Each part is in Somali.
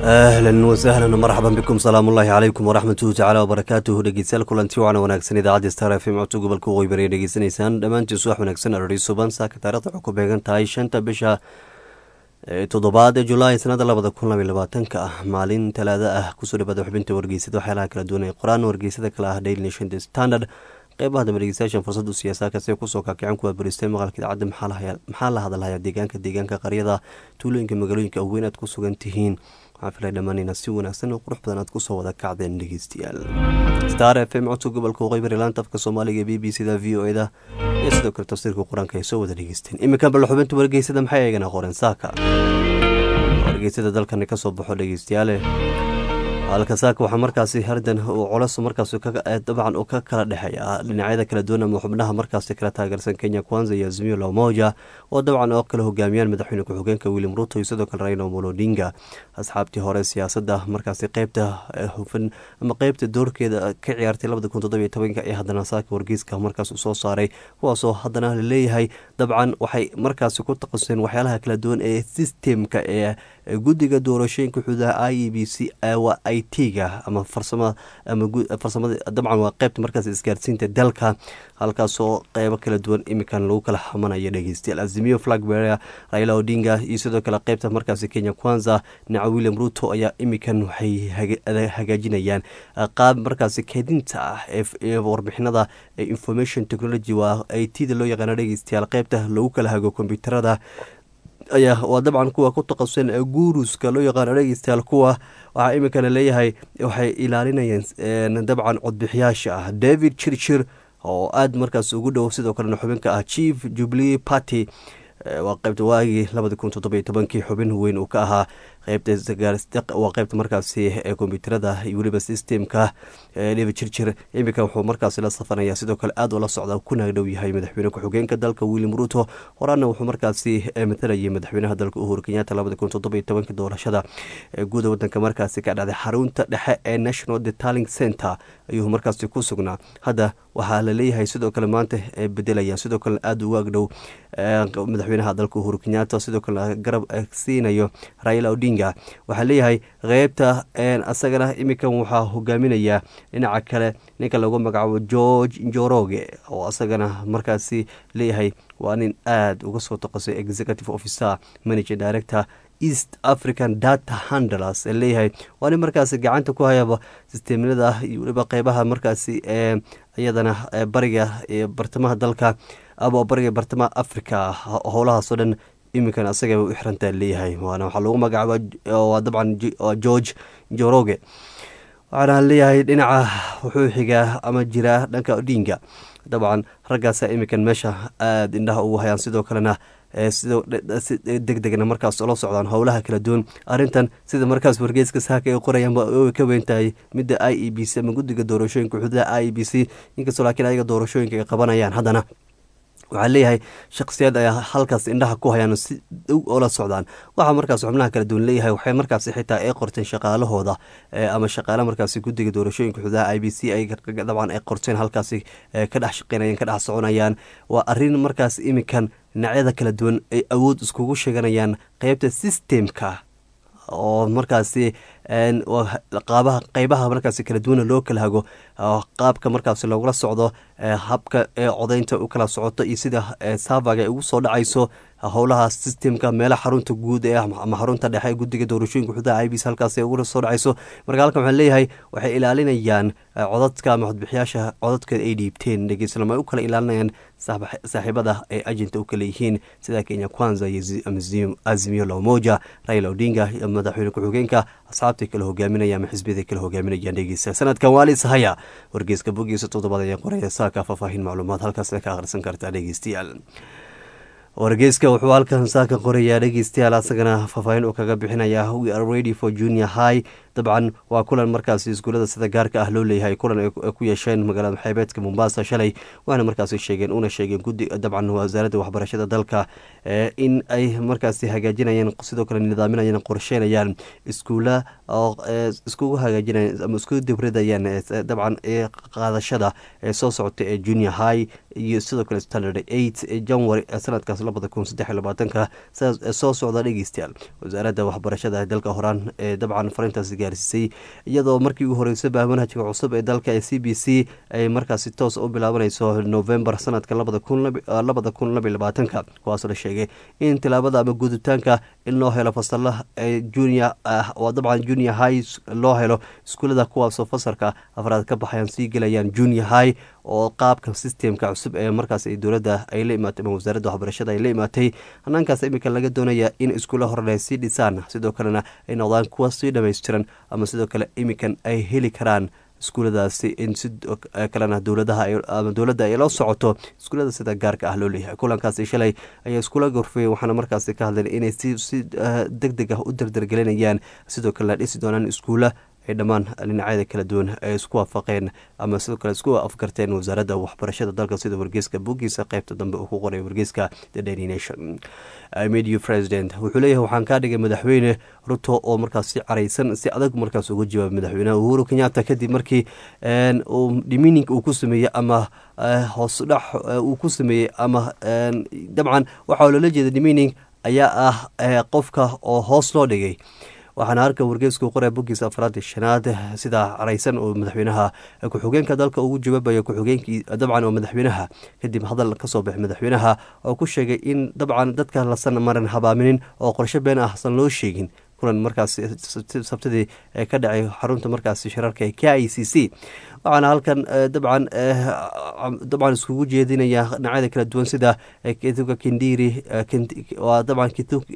ahlan wasahlan marxaban bikum salaamu ullaahi calaykum waraxmatuhu tacala wabarakaatuhu dhegeystayaal kulanti wacan wanaagsan idaacadda star f m codka gobolka waqooyi bari dhegeysanaysaan dhammaantiin subax wanaagsan arori suban saaka taarikhda waxay ku beegan tahay shanta bisha toddobaad ee julaay sanada labada kun labay labaatanka ah maalin talaada ah kusoo dhawaada xubinta wargeysada waxyaalaha kala duwan ee qoraan wargeysada kale ah daily nation the standard qeybaha dambe dhegeystayaashan fursadu siyaasaadkaasi kusoo kaakicin kuwa baristay maqalka idaacadda maxaa la hadalhayaa deegaanka deegaanka qaryada tuulooyinka magaalooyinka weyn aad ku sugan tihiin waxaan filay dhammaanayna si wanaagsan oo qurux badan aad kusoo wada kacdeen dhegeystayaal star f m codka gobolka waqooyi bari laanta afka soomaaliga b b c da v o e da iyo sidoo kale tafsiirka qur-aanka ay soo wada dhegeysteen iminkan bal xubinta wargeysada maxay eegana qoren saaka wargeysada dalkani kasoo baxo dhegeystayaale halka saaka waxaa markaasi hardan uu colos markaas dabcan uu ka kala dhexeeya dhinacyada kala duwan ama xubnaha markaasi kala taageersan kenya kwanza iyo azmiyo lamoja oo dabcan oo kala hogaamiyaan madaxweyne ku-xigeenka william ruto iyo sidoo kale raila molodinga asxaabtii hore siyaasadda markaasi qeybta hufan ama qeybta doorkeeda ka ciyaartay labada kun toddobiyo tobanka ee haddana saaka wargeyska markaas uu soo saaray kuwaasoo haddana laleeyahay dabcan waxay markaasi ku taqasuseen waxyaalaha kala duwan ee sistemka ee guddiga doorashooyinka xuduudaha i e b c waa i t-ga ama farsama ama farsamada dabcan waa qeybta markaas isgaarsiinta dalka halkaasoo qeybo kala duwan imikan lagu kala xamanayo dhegeystayaal azimiyo flagberia raila odinga iyo sidoo kale qeybta markaasi kenya kwanza dhinaca william ruto ayaa imikan waxay hagaajinayaan qaab markaasi keedinta ah ee warbixinada information technology waa i t da loo yaqaana dhegeystayaal qeybta lagu kala hago kombyuutarada ayaa waa dabcan kuwa ku taqasusan guuruska loo yaqaano dhegeystayaal kuwa waxaa iminkana leeyahay waxay ilaalinayeen dabcan codbixiyaasha ah david chirchir oo aada markaas ugu dhow sidoo kalena xubinka ah chief jubilee party waa qeybta waagii labadi kun toddobiyo tobankii xubin weyn uu ka ahaa qeybtawaa qeybta markaasi ee kombyuutarada iyo weliba systemka david chirchir iminka wuxuu markaasi la safanaya sidoo kale aad ula socda kuna dhow yahay madaxweyne ku-xigeenka dalka william ruto horaana wuxuu markaasi matalayay madaxweynaha dalka uhuru kenyatta labadi kun toddobiyo tobankii doorashada guuda wadanka markaasi ka dhacday xarunta dhexe ee national detaling center ayuu markaasi ku sugnaa hadda waxaa la leeyahay sidoo kale maanta ay bedelayaan sidoo kale aada ugu agdhow madaxweynaha dalka uhuru kenyatta sidoo kale garab siinayo raila odinga waxaa leeyahay qeybta asagana iminkan waxaa hogaaminaya dhinaca kale ninka lagu magacaabo george njoroge oo asagana markaasi leeyahay waa nin aada uga soo toqosay executive officer manager director east african data handlers ee leeyahay waa nin markaasi gacanta ku hayaba sisteemyada iyo weliba qeybaha markaasi ee iyadana bariga iyo bartamaha dalka ama bariga bartamaha africa howlahaasoo dhan iminkan asagaba u xirantaa leeyahay waana waxaa lagu magacaaba waa dabcan george joroge waxaana leeyahay dhinaca wuxuu xigaa ama jiraa dhanka odinga dabcan raggaasa iminkan meesha aada indhaha ugu hayaan sidoo kalena si deg degna markaas ola socdaan howlaha kala duwan arrintan sida markaas wargeyska saaka ay qorayaan ka weyntahay midda i e b c ama guddiga doorashooyinka xuduudaha i e b c inkastoo laakiin ayaga doorashooyinka ay qabanayaan haddana waxaa leeyahay shakhsiyaad ayaa halkaas indhaha ku hayaan si dhow oola socdaan waxaa markaas xubnaha kala duwan leeyahay waxay markaasi xitaa ay qorteen shaqaalahooda ama shaqaale markaasi guddiga doorashooyinka xuduudaha i b c ay dabcan ay qorteen halkaasi ka dhex shaqeynayaan ka dhex soconayaan waa arrin markaas iminkan dhinacyada kala duwan ay awood iskugu sheeganayaan qeybta systemka oo markaasi qaabaha qeybaha markaasi kala duwana loo kala hago qaabka markaasi loogula socdo habka ee codeynta u kala socoto iyo sida savaga ay ugu soo dhacayso howlaha systemka meelaha xarunta guud ee ama xarunta dhexe guddiga doorashooyinka xuduudaha i b c halkaas ay uga soo dhacayso marka halkan waxaan leeyahay waxay ilaalinayaan codadka ama codbixiyaasha codadka ay dhiibteen dhegeysanama ay u kala ilaalinayaan saaxiibada ay ajinta u kala yihiin sida kenya kwanza iyo azimiyo lamoja raila odinga iyo madaxweyne ku-xigeenka asxaabtay kala hogaaminaya ama xisbiyaday kala hogaaminayaan dhegeysta sanadkan waalis haya wargeyska bogiisa toddobaad ayaa qoraya saaka faahfaahin macluumaad halkaasna ka akhrisan kartaa dhegeystayaal wargeyska wuxuu halkan saaka qorayaa dhegeystayaal asagana faahfaahin uu kaga bixinaya we are ready for junior high dabcan waa kulan markaasi iskuulada sida gaarka ah loo leeyahay kulan ay ku yeesheen magaalada xeebeedka mombasa shalay waana markaasi sheegeen una sheegeen gudi dabcan wasaaradda waxbarashada dalka in ay markaasi hagaajinayeen sidoo kale nidaaminayeen qorsheynayaan iskuula oo iskugu hagaajinayaan ama iskugu dibridayaan dabcan qaadashada ee soo socota ee junior high iyo sidoo kale standard eight january sanadkaas labada kun saddex iyo labaatanka soo socda dhegeystayaal wasaaradda waxbarashada dalka horaan ee dabcan farintaasi gaarsiisay iyadoo markii ugu horeysaba manhajka cusub ee dalka ee c b c ay markaasi toos u bilaabanayso november sanadka labada kun labada kun labiyo labaatanka kuwaasoo la sheegay in tilaabada ama gudubtaanka in loo helo fasala junior ah oo dabcan junior high loo helo iskuulada kuwaasoo fasalka afraad ka baxayaan sii gelayaan junior high oo qaabka systemka cusub ee markaas dowladda ay la imaatay ama wasaaradda waxbarashada ay la imaatay hanaankaas imika laga doonaya in iskuulla horena ay sii dhisaan sidoo kalena ay noqdaan kuwa sii dhamaystiran ama sidoo kale imikan ay heli karaan iskuuladaasi in si kalena dowladaha ama dowladda ay la socoto iskuullada sida gaarka ah loo leeyahay kulankaasi shalay ayaa iskuula gorfeeyey waxaana markaasi ka hadleen inay si si deg deg ah u dardargelinayaan sidoo kalena dhisi doonaan iskuulla ay dhammaan dhinacyada kala duwan ay isku waafaqeen ama sidoo kale isku afgarteen wasaaradda waxbarashada dalka sida wargeyska buuggiisa qeybta dambe uu ku qoray wargeyska the daily nation media president wuxuu leeyahay waxaan kaa dhigay madaxweyne ruto oo markaas si caraysan si adag markaas uga jawaabay madaxweynaha uhuru kenyatta kadib markii uu dimining uu ku sameeyey ama hoos dhax uu ku sameeyey ama dabcan waxaa loola jeeda dimining ayaa ah qofka oo hoos loo dhigay waxaana harka wargeysku qoray boggiisa afraad iyo shanaad sida caraysan oo madaxweynaha ku-xigeenka dalka ugu jawaabaya ku-xigeenkii dabcan oo madaxweynaha kadib hadal kasoo baxay madaxweynaha oo ku sheegay in dabcan dadka lasan maran habaaminin oo qorshe been ah san loo sheegin kulan markaas sabtidii ka dhacay xarunta markaasi shirarka ee k i c c waxaana halkan dabcan dabcan iskugu jeedinaya dhinacyada kala duwan sida kituka kindiri waa dabcan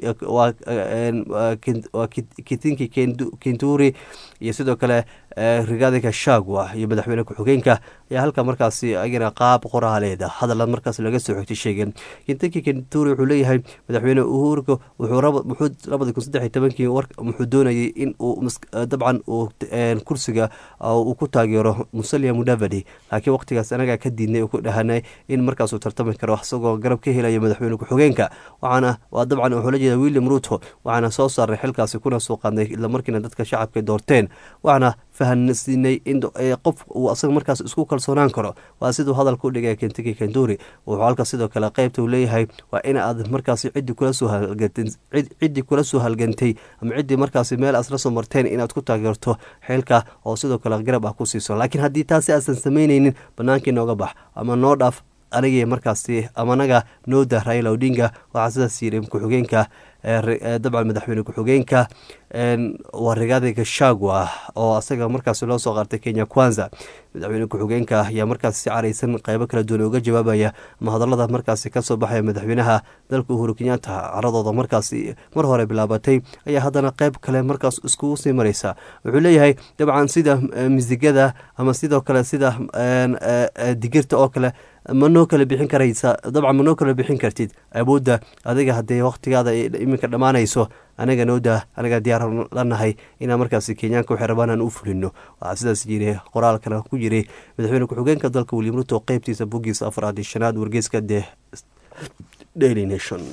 waa kitinki kinturi iyo sidoo kale rigaadika shagwa iyo madaxweyne ku-xigeenka ayaa halka markaasi agana qaab qoraaleeda hadalla markaas laga soo xigtay sheegeen kintinki kinturi wuxuu leeyahay madaxweyne uhurka wuxuu labadi kun saddex iyo tobankii wuxuu doonayay in uu dabcan uu kursiga uu ku taageero musalia mudavadi laakiin waqtigaas anagaa ka diidnay ku dhahanay in markaasuu tartami karo isagoo garab ka helaya madaxweyne ku-xigeenka waxaana waa dabcan wuxuu la jeeda william ruto waxaana soo saaray xilkaasi kuna soo qaadnay islamarkiina dadka shacabka doorteen waxaana fahansiinay in qof uu asaga markaas isku kalsoonaan karo waa siduu hadalka u dhigay kentiki kenduri wuxuu halka sidoo kale qeybta uu leeyahay waa in aad markaasi ciddii kula soo halgantay ciddii kula soo halgantay ama ciddii markaasi meel asla soo marteen inaad ku taageerto xilka oo sidoo kale garab ah ku siiso laakiin haddii taasi aasan samaynaynin bannaankii nooga bax ama noo dhaaf anigii markaasi amanaga nooda raila odinga waxaa sidaas yiri ku-xigeenka dabcan madaxweyne ku-xigeenka waa rigaadi gashagwa oo asaga markaas loo soo qaartay kenya kwanza madaxweyne ku-xigeenka ayaa markaas si caraysan qeybo kala duwan uga jawaabaya ama hadalada markaasi kasoo baxaya madaxweynaha dalka uhuru kenyatta caradooda markaasi mar hore bilaabatay ayaa haddana qeyb kale markaas iskugu sii mareysa wuxuu leeyahay dabcan sida misigada ama sidoo kale sida digirta oo kale ma noo kala bixin karaysa dabcan ma noo kala bixin kartid awoodda adiga haddee wakhtigaada iminka dhammaanayso anaga nooda anaga diyaar lanahay inaan markaasi kenyaanka waxay rabaan aan u fulino waxaa sidaas yiri qoraalkana ku jiray madaxweyne ku-xigeenka dalka william ruto qeybtiisa boggiisa afraad iyo shanaad wargeyska de daily nation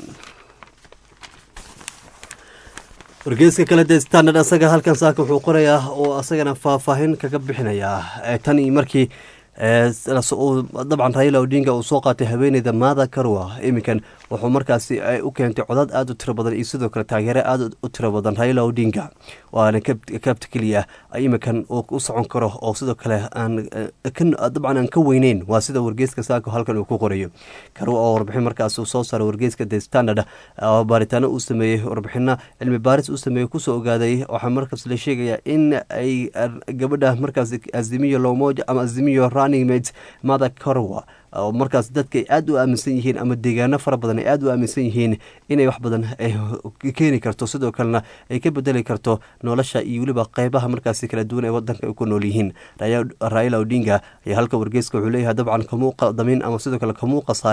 wargeyska kale dee standard asaga halkan saaka wuxuu qorayaa oo asagana faahfaahin kaga bixinayaa tan iyo markii dabcan raila odinga uu soo qaatay haweeneyda maada karwa iminkan wuxuu markaasi u keentay codad aada u tiro badan iyo sidoo kale taageere aada u tiro badan raila odinga waana kabta keliya iminkan uu u socon karo oo sidoo kale dabcan aan ka weyneyn waa sida wargeyska saako halkan uu ku qorayo karwa oo warbixin markaas uu soo saaray wargeyska the standard oo baaritaano uu sameeyey warbixino cilmi baaris uu sameeyey kusoo ogaaday waxaa markaas la sheegayaa in ay gabadha markaas azimiyo lomoja ama azimiyo running mada karwa oo markaas dadka ay aada u aaminsan yihiin ama deegaano fara badan ay aada u aaminsan yihiin inay wax badan keeni karto sidoo kalena ay ka bedeli karto nolosha iyo weliba qeybaha markaasi kala duwan ee wadanka ay ku nool yihiin raila odinga ayaa halka wargeyska wuxuu leeyahay dabcan kamuu qadamin ama sidoo kale kamuu qasaarin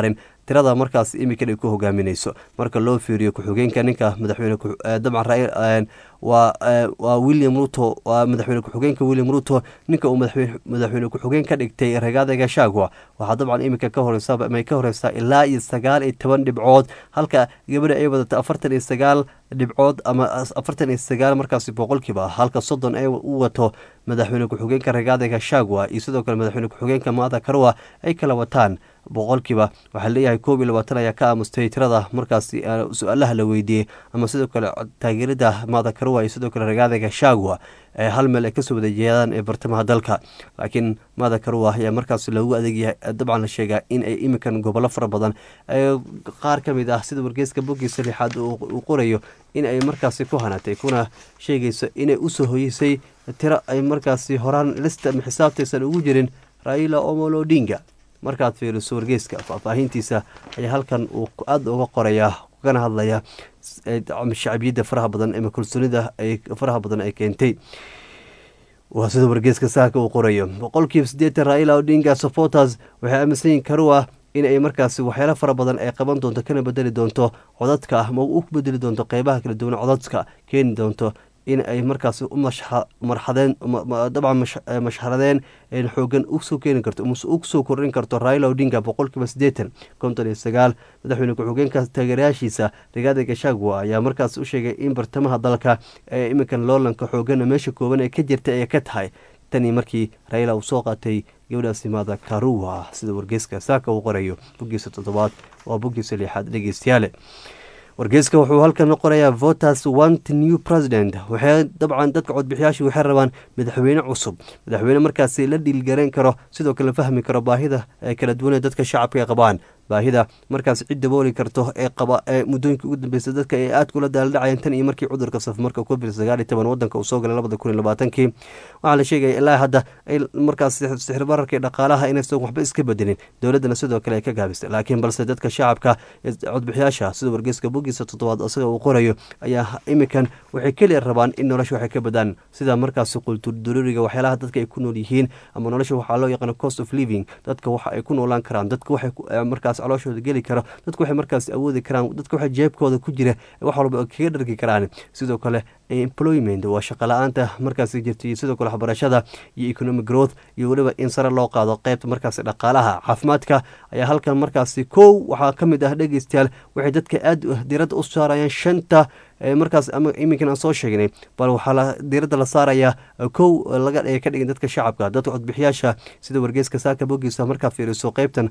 tirada markaas imikan ay ku hogaaminayso marka loo fiiriyo ku-xigeenka ninka madaxweyne dabcan waa william ruto waa madaxweyne ku-xigeenka william ruto ninka uu madaxweyne ku-xigeen ka dhigtay ragaada gashagwa waxaa dabcan iminka ka horeysa may ka horeysaa ilaa iyo sagaal iyo toban dhibcood halka gabadha ay wadata afartan iyo sagaal dhibcood ama afartan iyo sagaal markaasi boqolkiiba halka soddon ay u wato madaxweyne ku-xigeenka ragaada gashagwa iyo sidoo kale madaxweyne ku-xigeenka maada karwa ay kala wataan boqolkiiba waxaa leeyahay koob iyo labaatan ayaa ka aamustay tirada markaasi su-aalaha la weydiiyey ama sidoo kale taageerada maada karwa iyo sidoo kale ragaada gashagwa ee hal meel ay kasoo wada jeedaan ee bartamaha dalka laakiin maada karwa ayaa markaas loogu adeegyahay dabcan la sheegaa in ay iminkan gobollo fara badan qaar ka mid ah sida wargeeska boggiisa lixaad uu qorayo in ay markaasi ku hanatay kuna sheegayso inay usoo hoyeysay tiro ay markaasi horaan lista ama xisaabtaysan ugu jirin raila omolo odinga markaad fiiriso wargeeska faahfaahintiisa ayaa halkan uu aada uga qorayaa kana hadlaya shacbiyadda faraha badan ama kalsoonida ay faraha badan ay keentay waa sida wargeeska saaka uu qorayo boqolkiiba siddeetan raila odinga supporters waxay aaminsan yihin karuwa in ay markaasi waxyaalo fara badan ay qaban doonto kana bedeli doonto codadka ama u bedeli doonto qeybaha kala duwan codadka keeni doonto in ay markaasi u marxadeen dabcan mashxaradeen xoogan usoo keeni karto usoo kordhin karto raila odinga boqolkiiba siddeetan konton iyo sagaal madaxweyne ku-xigeenka taageerayaashiisa rigaada gashagwa ayaa markaas u sheegay in bartamaha dalka ee iminkan loolanka xoogan meesha kooban ee ka jirta ay ka tahay tanii markii raila uu soo qaatay gabadhaasi maada karuwa sida wargeeska saaka uu qorayo boggiisa toddobaad waa boggiisa lixaad dhegeystayaale wargeeska wuxuu halkan qorayaa voters want new president waxay dabcan dadka codbixiyaasha waxay rabaan madaxweyne cusub madaxweyne markaasi la dhiilgarayn karo sidoo kale fahmi karo baahida ee kala duwanee dadka shacabka ay qabaan baahida markaas cid dabooli karto ee qaba ee muddooyinka ugu dambeysa dadka ay aad kula daaldhacayeen tan iyo markii cudurka safmarka covid sagaal iyo toban wadanka uu soo galay labada kun iyo labaatankii waxaa la sheegaya ilaa hadda ay markaas sixir bararkii dhaqaalaha inaysan waxba iska bedelin dowladdana sidoo kale ay ka gaabistay laakiin balse dadka shacabka codbixiyaasha sida wargeyska bogiisa toddobaad isaga uu qorayo ayaa imikan waxay keliya rabaan in nolosha waxay ka badaan sida markaasi qulturduruuriga waxyaalaha dadka ay ku nool yihiin ama nolosha waxaa loo yaqaana cost of living dadka waxa ay ku noolaan karaan dadka waxay markaas calooshooda geli karo dadku waxay markaas awoodi karaan dadka waxa jeebkooda ku jira wax walba kaga dhargi karaan sidoo kale employment waa shaqa la-aanta markaas jirta iyo sidoo kale waxbarashada iyo economic growth iyo weliba in sare loo qaado qeybta markaas dhaqaalaha caafimaadka ayaa halkan markaasi kow waxaa ka mid ah dhegeystayaal waxay dadka aada diradda u saarayaan shanta markaas ama iminkan aan soo sheegnay bal waxaa diiradda la saarayaa kow laga ka dhigin dadka shacabka dadka codbixiyaasha sida wargeeska saaka bogiisa markaa fiiriso qeybtan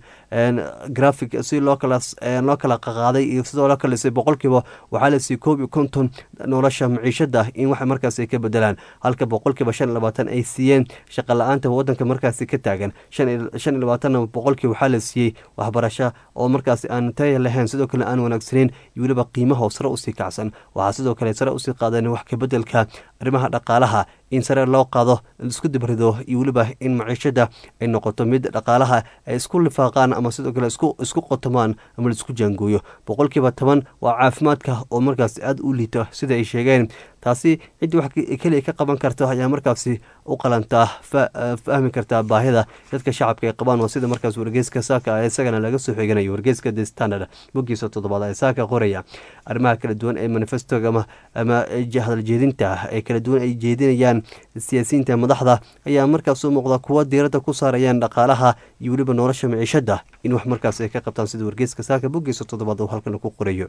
graphic si loo kala loo kala qaqaaday iyo sidoo loo kalisay boqolkiiba waxaa lasii koob iyo konton nolosha maciishada in wax markaas ay ka bedelaan halka boqolkiiba shan iyo labaatan ay siiyeen shaqa la-aanta wadanka markaasi ka taagan shan iyo labaatanna boqolkii waxaa la siiyey waxbarasho oo markaasi aan taya lahayn sidoo kale aan wanaagsaneyn iyo weliba qiimaha sare usii kacsan waxaa sidoo kale sare usii qaadeen wax kabedelka arrimaha dhaqaalaha in sare loo qaado isku dibrido iyo weliba in maciishada ay noqoto mid dhaqaalaha ay isku lifaaqaan ama sidoo kale isku qotomaan ama laisku jaangooyo boqolkiiba toban waa caafimaadka oo markaas aada u liito sida ay sheegeen taasi ciddii wax keliya ka qaban karta ayaa markaasi u qalantaa fahmi kartaa baahida dadka shacabka ay qabaan oo sida markaas wargeyska saaka isagana laga soo xiganayo wargeyska the standard bogiisa toddobaad ee saaka qoraya arrimaha kala duwan ee manifestoga ama ama hadal jeedinta ee kala duwan ay jeedinayaan siyaasiyiinta madaxda ayaa markaas u muuqda kuwa diiradda ku saarayaan dhaqaalaha iyo weliba nolosha maciishada in wax markaas ay ka qabtaan sida wargeyska saaka bogiisa toddobaad uu halkan ku qorayo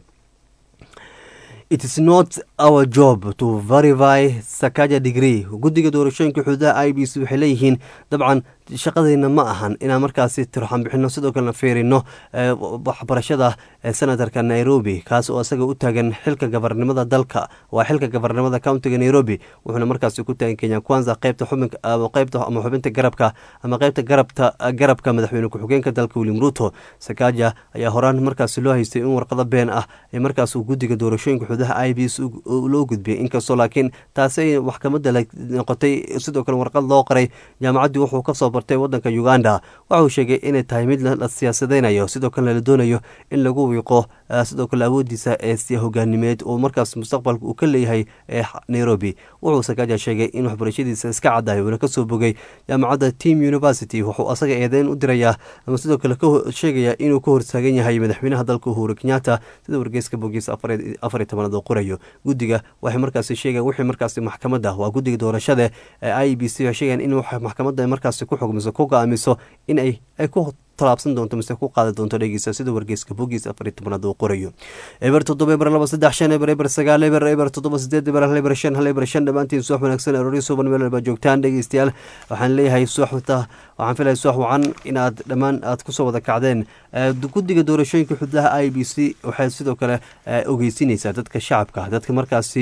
it is not our job to verify sakaja degree guddiga doorashooyinka xuduudaha i b c waxay leeyihiin dabcan shaqadeyna ma ahan inaan markaasi tirxan bixino sidoo kalena fiirino waxbarashada senatarka nairobi kaas oo isaga u taagan xilka gabarnimada dalka waa xilka gabarnimada countiga nairobi wuxuuna markaasi ku taagan kenya kwanza qeybta qeybta ama xubinta garabka ama qeybta garabta garabka madaxweyne ku-xigeenka dalka william ruto sakaja ayaa horaan markaasi loo haystay in warqado been ah ee markaas guddiga doorashooyinka xuduudaha i b c loo gudbiyay inkastoo laakiin taasi ay maxkamadda noqotay sidoo kale warqad loo qoray jaamacaddii wuxuu kasoo bartay wadanka uganda waxa uu sheegay inay tahay mid la siyaasadeynayo sidoo kalena la doonayo in lagu wiiqo sidoo kale awoodiisa ee hogaanimeed oo markaas mustaqbalka uu ka leeyahay ee nairobi wuxuu sakaaja sheegay in waxbarashadiisa iska caddahay uuna kasoo bogay jaamacadda team university wuxuu asaga eedeyn u dirayaa ama sidoo kale sheegaya inuu ka hortaagan yahay madaxweynaha dalka uhuru kenyatta sida wargeyska bogiisa afar iyo tobanaad oo qorayo guddiga waxay markaasi sheegayan wixii markaasi maxkamadda waa guddiga doorashada ee i b c waxay sheegayan in maxkamadda markaasi ku xugmiso ku go-aamiso in ay ay ku talaabsan doonto mise ku qaadi doonto dhegeysa sida wargeyska bogiis afar iyo tobanaad uu qorayo eber toddoba eber laba saddex shan eber eber sagaal eber eber toddoba sideed eber hal eber shan hal eber shan dhammaantiin suwax wanaagsan aroori suban meel walba joogtaan dhegeystayaal waxaan leeyahay suwaxta waxaan filaya suwax wacan inaad dhammaan aad kusoo wada kacdeen guddiga doorashooyinka xududaha i b c waxay sidoo kale ogeysinaysaa dadka shacabka dadka markaasi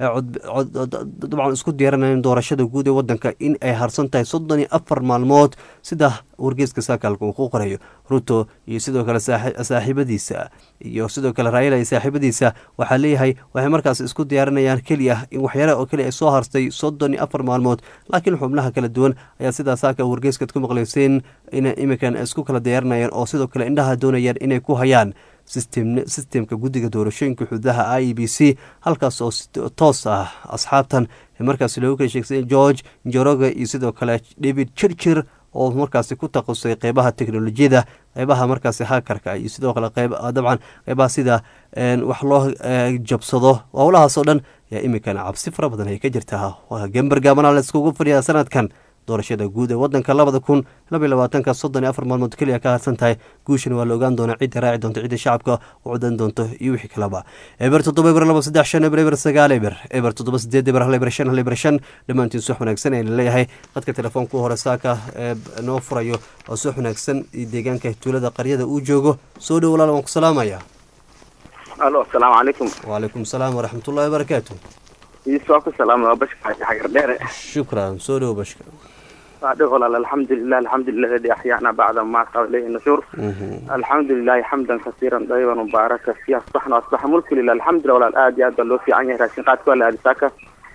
dabcan isku diyaaranayeen doorashada guud ee wadanka in ay harsan tahay soddon iyo afar maalmood sida wargeeska saakaalka uu ku qorayo ruto iyo sidoo kale saaxiibadiisa iyo sidoo kale raayala iyo saaxiibadiisa waxaa leeyahay waxay markaas isku diyaarinayaan keliya in waxyaalaha oo keliya ay soo hartay soddon iyo afar maalmood laakiin xubnaha kala duwan ayaa sidaa saaka wargeeskaad ku maqlayseen ina iminkan isku kala diyaarinayaan oo sidoo kale indhaha doonayaan inay ku hayaan sistemka guddiga doorashooyinka xududaha i e b c halkaas oo toos ah asxaabtan markaas loogu kala sheegsay george njoroge iyo sidoo kale david jirjir oo markaasi ku taqusay qeybaha teknolojiyada qeybaha markaasi hakarka iyo sidoo kale dabcan qeybaha sida wax loo jabsado howlahaas oo dhan ayaa imikan cabsi fara badan ay ka jirtaa gember gaabana la iskugu fadhiyaa sanadkan doorashada guud ee wadanka labada kun labaiy labaatanka soddon iyo afar maalmood keliya ka harsan tahay guushana waa la ogaan doonaa cidda raaci doonto cidda shacabka u codan doonto iyo wixii kaleba eber toddoba eber laba saddex shan eber eber sagaal eber eber toddoba sideed eber hal eber shan hal eber shan dhammaantiin suux wanaagsan ayna leeyahay dadka telefoonku hore saaka ee noo furayo oo suux wanaagsan iyo deegaanka tuulada qaryada uu joogo soo dhow walaal waan ku salaamaya alo asalaamu calaykum wacalaykum salaam waraxmatullahi wabarakaatu iisoo ku salaama waa bashka xagar dheere shukran soo dhow bashka صادق والله الحمد لله الحمد لله الذي أحيانا بعد ما صار إليه النشور الحمد لله حمدا كثيرا طيبا مباركا فيه أصبحنا أصبح ملك لله الحمد لله ولا الآد يا دلو في عني راشين قاد كل هذه ساكا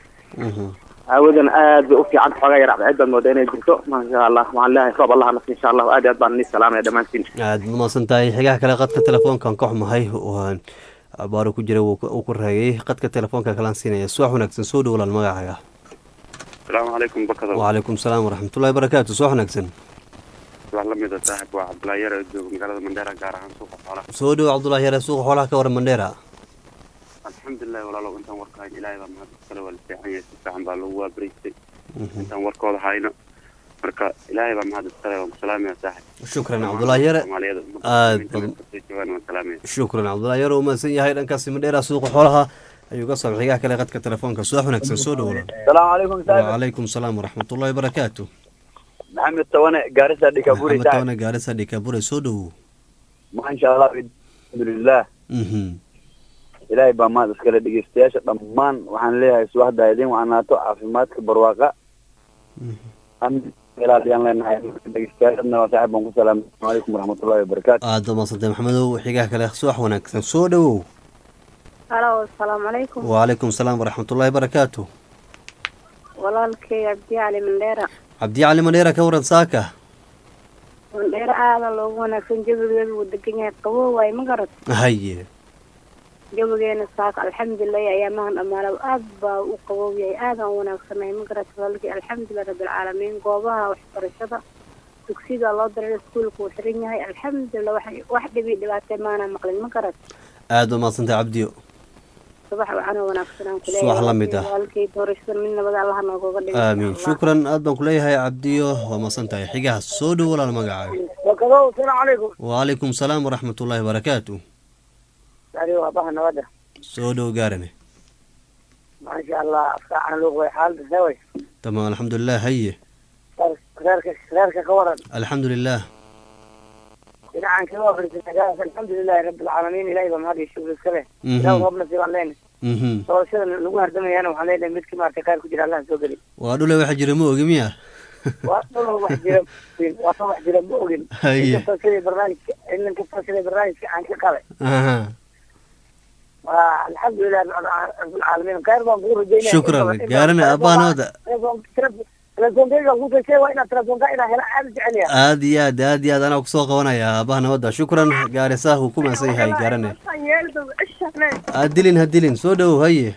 أولا آد وفي عن حاجة يرعب عدة مودين جرتو ما شاء الله مع الله يصاب الله نفسي إن شاء الله وآد يا بان السلام يا دمانتين aad mahadsan tahay xigaha kale qadka telefoonkan ka xumahay waan abaaro ku jira uu ku raagay qadka telefoonka kalaan siinaya suwax wanaagsan soo dhow walaal magacaaga asalaamu calaykum bakada wacalaykum salaam waraxmatullahi barakaatu suwax wanaagsan wax la mida saaxib waa cabdullaahi yar oo jooga magaalada mandheera gaar ahaan suuqa xoolaha soo dhow cabdullahi yare suuqa xoolaha ka waran mandheera alxamdulilahi walaalow intaan warka hayno ilaahay baa mahad iskale waa la fiican yahay si fiican baa lagu waabaraystay intaan warkooda hayno marka ilaahay baa mahad iskale waan ku salaamaya saaxib shukran cabdullahi yare soomaaliyada aad joogaan waan salaamaya shukran cabdullahi yare uu mahadsan yahay dhankaasi mandheera suuqa xoolaha ayuu ka soo xigaha kale qadka telefoonka suwax wanaagsan soo dhow walaal السلام عليكم سامي wacalaykum salaam waraxmatullahi barakaatu محمد تواني قارسة ديكابوري maxamed سامي tawane gaarisa dhikabure soo dhowow ما شاء الله الحمد لله mhm إلهي بaa maad iskale dhegeystayaasha dhammaan waxaan leeyahay subaxda idin wacanaato caafimaadka barwaaqa ilaaliyaan leenahay dhegeystayaashadna waa saaxiib baan ku salaamay asalaamu calaykum waraxmatullahi wabarakaatu aad ba mahadsantay maxamedow xigaha kale suwax wanaagsan soo dhowow halo asalaamu calaykum wacalaykum salaam waraxmatullahi barakaatu walaalkay cabdi cali mandheera cabdi cali mandheera ka waran saaka mandheera aada loogu wanaagsan jawigeedu wuu degan yahay qabow waaye ma garad haye jawigeena saaka alxamdulilahi ayaamahan dhammaana aad baa u qabow yahay aadaan u wanaagsanahay ma garad walaalkay alxamdulilah rabbilcaalamiin goobaha waxbarashada dugsiga loo diray iskuulka uu xiran yahay alxamdulilah wax wax dhibi dhibaatay maana maqlin ma garad aad ba mahadsantay cabdiyo subax waxaana wanaagsanaan Subax la mid ah. walaalkay doorashada mid nabada allaha noogoga dhigo aamiin shukran aad baan kuleeyahay cabdiyo waa mahadsan tahay xigaha soo dhow walaal magacaaga wakadow asalaamu calaykum wacalaykum salaam waraxmatullahi barakaatu yani waa baha nabada soo dhow gaarane maasha allah afkaacan luuq way xaalada saway tamaam alxamdulilah haye reerka reerka ka waran alxamdulilah dhinacan kaga wafarisa alxamdulilahi rabbilcaalamiin ilahay baa mahad iyo shukri iska leh Mhm. ilaah roobna siibaan leenahay mhm doorashada lagu hardamayana waxaan leenahay midkii maaragtay khayr ku jira allaha soo geli waa dhule waxa jira ma ogi miya waa dhul wax jira waa wax jira ma ogin Haye. inkastoo sidii barnaamijka in kastoo sidii barnaamijka aan ka qabay aha waa alxamdulilah rabbilcaalamiin khayr baan kugu rajaynaya shukran gaarane abbaanooda telefonkeyga ku gashay waa inaad telefonka inaa hela aada u jecel yahay aad iyo aad aad iyo aad anaa kusoo qabanaya aabaha nabadda shukran gaarisa wuu ku maasan yahay gaarane aad dilin ha dilin soo dhowow haye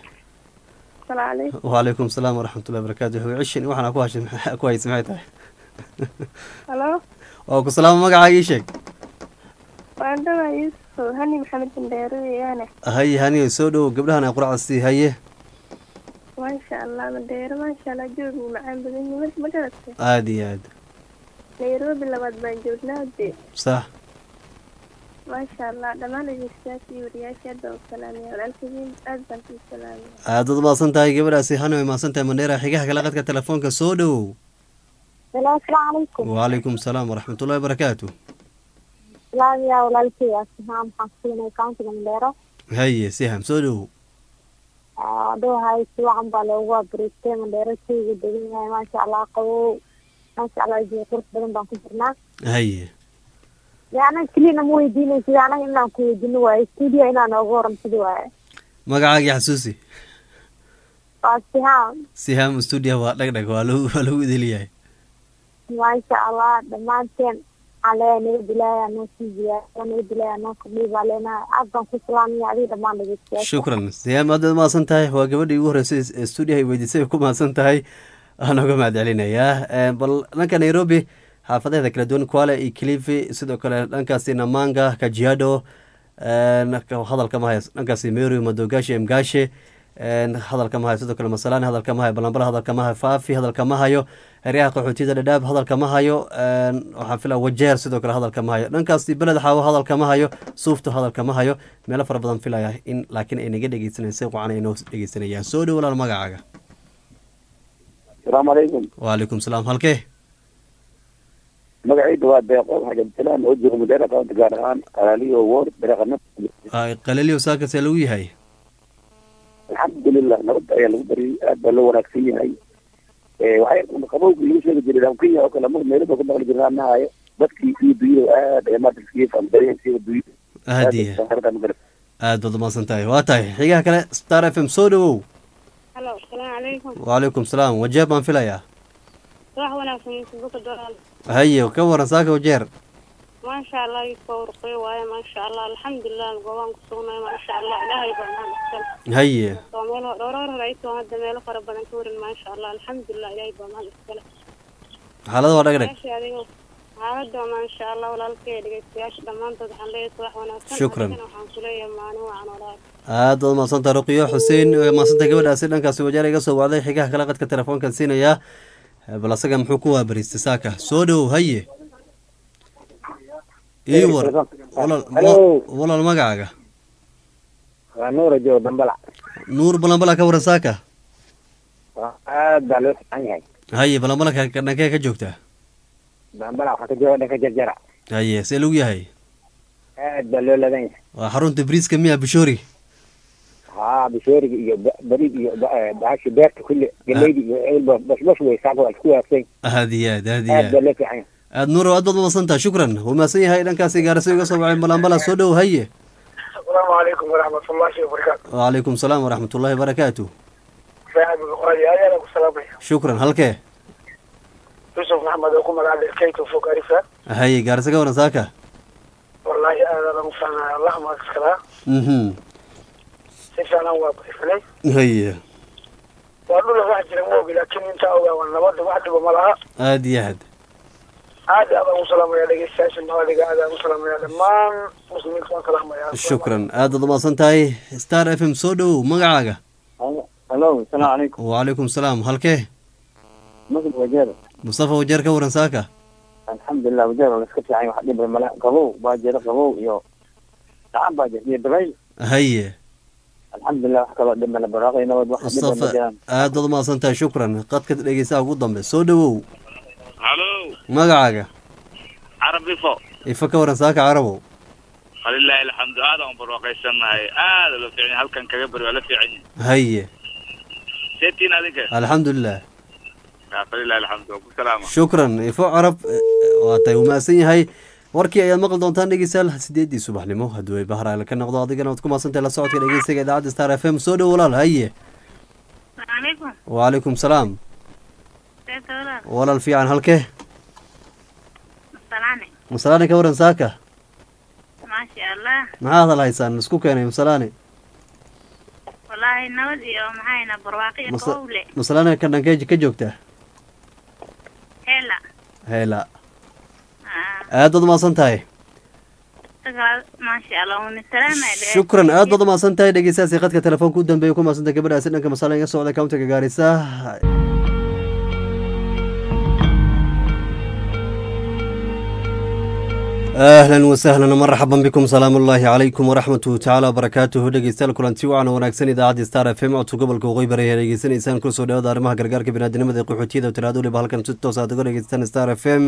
wacalaykum salaam waraxmatullahi wabarakaatu wuxuu cishin waxaana ku hashay ku haysa maxay tahay halo waa ku salaamo magacaaga ii sheeg waan dhawaa yuusuf hani maxamed bandheero weeyaane haye haniyo soo dhowow gabdhahan ay quracdasii haye maasha allah mandheero maasha allah joogu macaan badan yihiin ma garatay aad iyo aad nairobi labaad baan joognaa de sax maasha allah dhammaan dhegeystayaasha iyo wariyaasha hadda u salaamaya walaalkadiin aad baan kuu salaamaya aad ad maasan tahay gabadhaasi hani way maasan tahay mandheera xigaha kala qadka telefoonka soo dhowow Hello, asalaamu calaykum. wacalaykum salaam waraxmatullahi wabarakaatu Salaam yaa walaalkay asxaab maxaan ku siinay countiga Mandheero. haye siham soo dhowow Adoo hay si wacan baa loogu abreystay Mandheero shayga degan yahay maasha Allah qabow. Maasha Allah jiyo qurux badan baan ku jirnaa. haye Yaana kaliya ma weydiinaysid anaga inaan ku weydiino waaye studio inaan nooga waramsado waaye. magacaagii xasuusi Waa Sihaan. siham stuudio waa dhagdhag waa lagu waa lagu idiliyahay Maasha Allah dhammaanteen ale nabad ilaahay noo sii ziyaado nabad ilaahay noo kordhiyo baa leenahay aad baan ku salaamaya adiga dhammaan dhegeystayaasha. shukran siham aad baad mahadsan tahay waa gabadhii ugu horreysay ee stuudio ay weydiisay ay ku mahadsan tahay waan uga mahad celinayaa bal dhanka nairobi xaafadeeda kala duwan kwale iyo kilifi sidoo kale dhankaasi namanga kajiado hadalka ma hayo dhankaasi meru madogashi emgashe hadalka ma hayo sidoo kale masalani hadalka ma hayo balambala hadalka ma hayo faafi hadalka ma hayo heryaha qaxootiyada dhadhaab hadalka ma hayo waxaan filaa wajeer sidoo kale hadalka ma hayo dhankaasi beled xaawo hadalka ma hayo suufto hadalka ma hayo meelo fara badan filaya in laakiin ay naga dhegeysanaysa wacan ay noo dhegeysanayaan soo dhow walaal magacaaga asalaamu calaykum wacalaykum salaam halkee magacayda waa deeqo xajabsalaan oo jooga madeera county gaar ahaan qalaaliyo ward dareeqana qalaliyo saakasee lagu yahay alxamdulilah nabadda ayaa lagu bariyay aad baa loo wanaagsan yahay waxay qabowga lagu sheegi jiray kenya oo kale mar meelo baa ku maqli jirnaa nahayo dadkii iyo dunyada aad ay maanta iskaga faamdareen sida dunyada aad iyo aad baad umaasan tahay waa tahay xigaha kale star f m soo dhowow halo asalaamu calaykum wacalaykum salaam wajeer baan filayaa wax wanaagsan yuusuf buka dolaal haye ka waran saaka wajeer maasha allah yuusuf waa urqiyo waaye maasha allah alxamdulilah goobaan ku sugnay maasha allah ilaahay baa mahad iskale haye waa meel dhowr hor ay soo hadda meelo fara badan ka warin maasha allah alxamdulilah ilaahay baa mahad iskale xaalada waa dhagdhag meesha adiga xaaladda maasha allah walaalkay dhegeystayaasha dhammaantood waxaan leeyahay wax wanaagsan Shukran. Adigana waxaan ku leeyahay maalin wacan walaal aad baad umaadsanta ruqiyo xuseen maasanta gabadhaasi dhankaasi wajeer iga soo wacday xigaha kale qadka telefoonkan siinayaa bal asaga muxuu ku waabariistay saaka soo dhowow haye ii war walaal Hello. walaal magacaaga waa nuura joogo dambala nuur balambala ka waran saaka aad baa loo fiican yahay haye balambala ka- ka- dhankee ka joogtaa dambala waxaa ka jooga dhanka jarjara haye see lagu yahay aad baa loo ladan yahay waa xarunta briiska miya bishoori haa bishooriga iyo ba- barid iyo ba- eh, bahashi beerta kulle galeydi iyo ceelba bashbash wey saaka waa isku waafsan aad iyo aad aad iyo aad aad baa loo fiican yahay aad nuur aad baad umaadsantaha shukran wuu mahadsan yahay dhankaasi gaarisa iga soo wacay balambala soo dhow haye asalaamu calaykum waraxmatullaahi wabarakaatu wacalaykum salaam waraxmatullaahi wabarakaatu saaxiibka qoraya ayaana ku salaamaya shukran halkee yusuf maxamed oo ku magaca lilkeyto fog arifa haye gaarisa ka waran saaka wallaahi aadaan ugu fahnay allah maagskaraa mhm si fiican waa barifanay haye waa dhula wax jira ma ogi laakiin intaa ogaa waa nabadda wax dhiba ma laha aad iyo aad aad iyo aad aan u salaamaya dhegeystayaasha nabadiga aad aan u salaamaya dhammaan muslimiinta waan salaamaya shukran aad baad umaasan tahay star f m soo dhowow magacaaga halo asalaamu calaykum wacalaykum salaam halkee masud wajeer mustafa wajeer ka waran saaka alxamdulilah wajeer waa iska fiican wax dhib male qabow baa jira qabow iyo gacan baa jira iyo dabay haye alxamdulilah wax kaloo dhib male baraaqay nabad wax dhib ma mustafa jiraan aad baad umaasan tahay shukran qadka dhegeystaha ugu dambe soo dhowow halo magacaaga carab ifo ifa ka waran saaka carabow falilaahi alxamdu aad aan barwaaqaysanahay aada loo fiican yahay. halkan kaga bari waa la fiican yahay haye seetiin adinka alxamdulilah Ya, falilaahi alxamdu waa ku salaama shukran ifo carab eh, waa tahay uu mahadsan yahay warkii ayaad maqli doontaan dhegeystayaal sideedii subaxnimo hadduu ay bahraale ka noqdo adigana waad ku mahadsantahay la socodka dhegeystaga idaacadda star f m soo dhow walaal haye calaykum wacalaykum salaam eeda walaal walaal fiican halkee masalaane masalaani ka waran saaka maasha allah maxaa hadal haysaan isku keenay masalaani wallaahi nabad iyo maxayna barwaaqo iyo Masa- qowle masalaani ka dhankee ka joogtaa hela heyla aad baad umahadsan tahay dagaal maasha allah una salaamaya shukran aad baad umahadsan tahay dhegeystayaasi khadka telefoonka u dambeeya ku mahadsan tahay gabadhaasi dhanka masala iga socda countiga gaarisa ahlan wasahlan marxaban bikum salaamu ullaahi calaykum waraxmatuhu tacaala wabarakaatuhu dhegeystayaal kulanti wacan wanaagsan idaacadda star f m codka gobolka waqooyi bari ayaa dhegeysanaysaan kula soo dhawaada arrimaha gargaarka biniaadinimada ee qaxootiyada tiraado waliba halkan si toos aad uga dhegeystaan star f m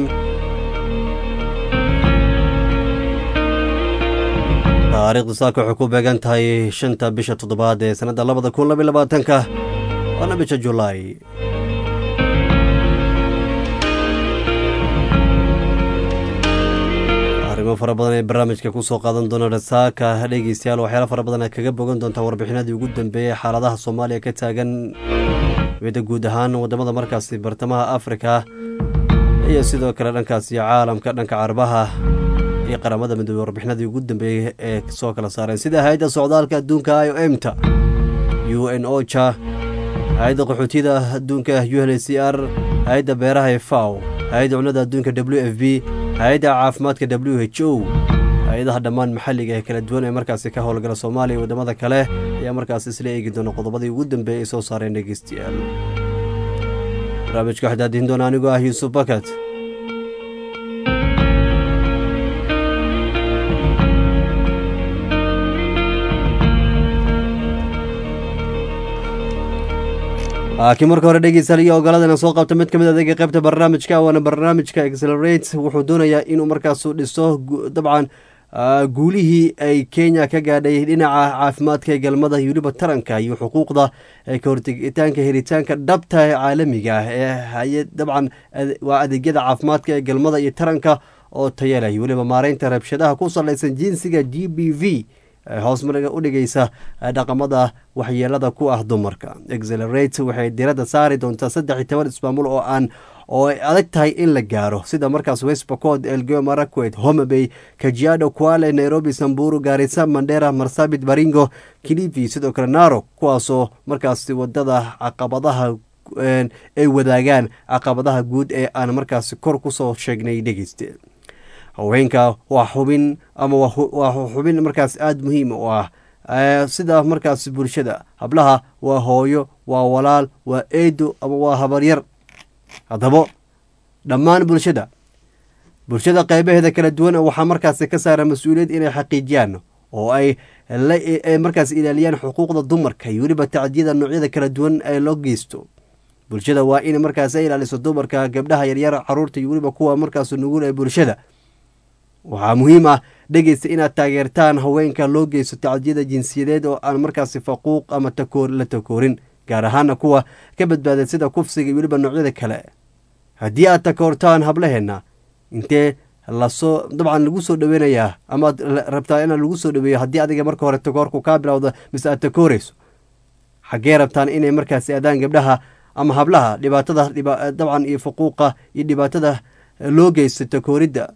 taariikhdu saaka waxay ku beegan tahay shanta bisha toddobaad ee sanadda labada kun labiyo labaatanka waana bisha julaay arrimo fara badan ee barnaamijka kusoo qaadan doona saaka dhegeystayaal waxyaala fara badan aad kaga bogan doontaan warbixinadii ugu dambeeyey xaaladaha soomaaliya ka taagan mida guud ahaan wadamada markaasi bartamaha afrika iyo sidoo kale dhankaasi caalamka dhanka carabaha iyo qaramada midoobey warbixinadii ugu dambeeyey ee soo kala saareen sida hay-adda socdaalka adduunka i o m ta u n ocha hay-adda qaxootiyada adduunka u n h c r hay-adda beeraha ee faw hay-adda cunnada adduunka w f b hay-adda caafimaadka w h o hay-adaha dhammaan maxalliga ee kala duwan ee markaasi ka howlgala soomaaliya iyo waddamada kale ayaa markaasi isla eegi doona qodobadii ugu dambeeyey ay soo saareen dhegeystayaal barnaamijka waxaa daadihin doona anigoo ah yuusuf bakat laakiin marka hore dhegeystayaal iyo ogoladan soo qabta mid ka mid adeega qaybta barnaamijka waana barnaamijka accelerate wuxuu doonayaa inuu markaasu dhiso gu- dabcan ah, guulihii ay kenya ka gaadhay dhinaca caafimaadka ee galmada iyo weliba taranka iyo xuquuqda ee ka hortegitaanka helitaanka dhabta ee caalamiga ah ee hay dabcan ade- waa adeegyada caafimaadka ee galmada iyo taranka oo taya leh iyo weliba maareynta rabshadaha ku salaysan jinsiga g b v ee hoos mariga u dhigaysa eh, dhaqamada waxyeelada ku ah dumarka accelerate waxay diradda saari doontaa saddex iyo toban ismaamul oo aan oo ay adag tahay in la gaaro sida markaas westbacod elgeyo marakwet homabay kajiado kwale nairobi samburu gaarisa mandera marsabit baringo kilifi sidoo kale naro kuwaasoo markaasi wadada caqabadaha een, ay wadaagaan caqabadaha guud ee aan markaasi kor kusoo sheegnay dhegeyste haweenka waa xubin ama waa hu- waa xubin markaas aada muhiim u ah Eh, sida markaas bulshada hablaha waa hooyo waa walaal waa eedo ama waa habaryar haddaba dhammaan bulshada bulshada qeybaheeda kala duwan waxaa markaasi ka saara mas-uuliyad inay xaqiijiyaan oo ay la ay markaas ilaaliyaan xuquuqda dumarka iyo weliba tacdiyada noocyada kala duwan ee loo geysto bulshada waa in markaas ay ilaaliso dumarka gabdhaha yaryar caruurta iyo weliba kuwa markaas nugul ee bulshada waxaa muhiim ah dhegeysta inaad taageertaan haweenka loo geysto tacdiyada jinsiyadeed oo aan markaasi faquuq ama takoor la takoorin gaar ahaana kuwa ka badbaaday sida kufsiga iyo weliba noocyada kale haddii aad takoortaan hablaheenna intee lasoo dabcan lagu soo dhaweynayaa amaad la- rabtaa in lagu soo dhaweeyo haddii adiga marka hore takoorku kaa bilowda mise aad takooreyso xaggee rabtaan inay markaasi adaan gabdhaha ama hablaha dhibaatada dhiba- dabcan iyo faquuqa iyo dhibaatada loo geysto takooridda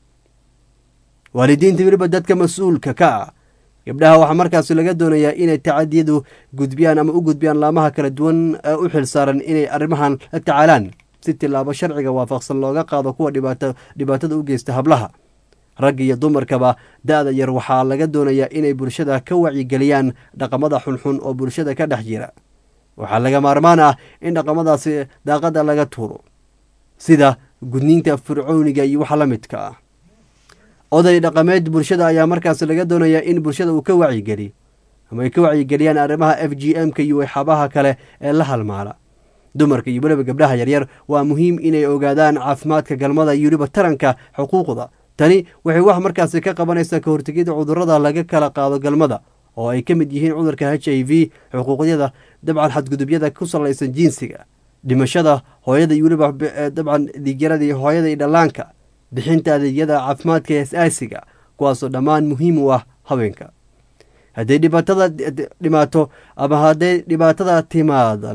waalidiinta weliba dadka mas-uulka ka ah gabdhaha waxaa markaasi laga doonayaa inay tacadiyadu gudbiyaan ama u gudbiyaan laamaha kala duwan ee u xil saaran inay arrimahan la tacaalaan si tilaabo sharciga waafaqsan looga qaado kuwa dhibaato dhibaatada u geysta hablaha ragga iyo dumarkaba da-da yar waxaa laga doonayaa inay bulshada ka wacyigeliyaan dhaqamada xunxun oo bulshada ka dhex jira waxaa laga maarmaan ah in dhaqamadaasi daaqada laga tuuro sida gudniinta fircooniga iyo waxa la midka ah oday dhaqameed bulshada ayaa markaas laga doonayaa in bulshada uu ka wacyigeliyo ama ay ka wacyigeliyaan arrimaha f g m ka iyo waxyaabaha kale ee la halmaala dumarka iyo weliba gabdhaha yaryar waa muhiim inay ogaadaan caafimaadka galmada iyo weliba taranka xuquuqda tani waxay wax markaasi ka qabanaysaa ka hortegida cudurrada laga kala qaado galmada oo ay ka mid yihiin cudurka h i v xuquuqyada dabcan xadgudubyada ku salaysan jinsiga dhimashada hooyada iyo weliba b- eh, dabcan dhiigyarada iyo hooyada iyo dhallaanka bixinta adeegyada caafimaadka ee asaasiga kuwaasoo dhammaan muhiim u ah haweenka hadday dhibaatada d- d- dhimaato ama hadday dhibaatada timaadana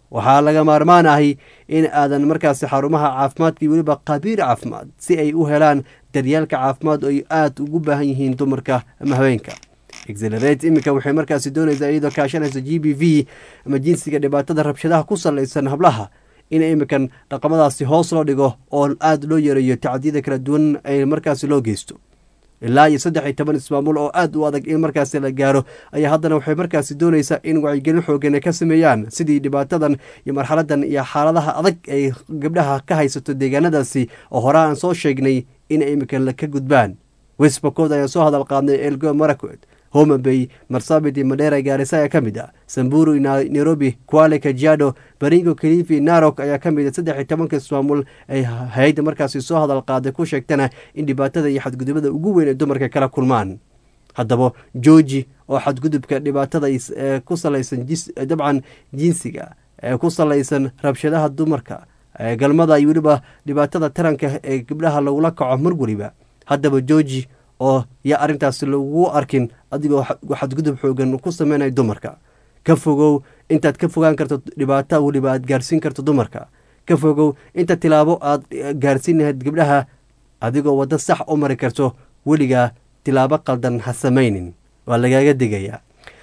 waxaa laga maarmaan ahi in aadan markaasi xarumaha caafimaadka iyo weliba qabiir caafimaad si ay u helaan daryeelka caafimaad oo ay aada ugu baahan yihiin dumarka ama haweenka exelerate iminka waxay markaasi doonaysaa iyadoo kaashanaysa g b v ama jinsiga dhibaatada rabshadaha ku salaysan hablaha in iminkan dhaqamadaasi hoos loo dhigo oo aada loo yareeyo tacdiyada kala duwan ee markaasi loo geysto ilaa iyo saddex iyo toban ismaamul oo aada u adag in markaasi la gaaro ayaa haddana waxay markaasi doonaysaa in wacyigelin xoogan ay ka sameeyaan sidii dhibaatadan iyo marxaladan iyo xaaladaha adag ay gabdhaha ka haysato deegaanadaasi oo hore aan soo sheegnay in iminkan ka gudbaan westbacod ayaan soo hadal qaadnay elgo marakwed homa bay marsabit iyo madheera gaarisa ayaa ka mid ah samburu nairobi kuale kajiado baringo kalifi narok ayaa ka mid a saddex iyo tobanka ismaamul ay hay-adda markaasi soo hadal qaaday ku sheegtana in dhibaatada iyo xadgudubada ugu weyn ee dumarka kala kulmaan haddaba georgi oo xadgudubka dhibaatada ku salaysan dabcan jinsiga ee ku salaysan rabshadaha dumarka galmada iyo weliba dhibaatada taranka ee gabdhaha lagula kaco mar weliba haddaba georgi oo yaa arrintaasi lagu arkin adigoo xadgudub xoogan ku sameynaya dumarka ka fogow intaad ka fogaan karto dhibaato weliba aad gaarsiin karto dumarka ka fogow inta tilaabo aad gaarsiin lahayd gabdhaha adigoo waddo sax u mari karto weligaa tilaabo qaldan ha samaynin waa lagaaga digayaa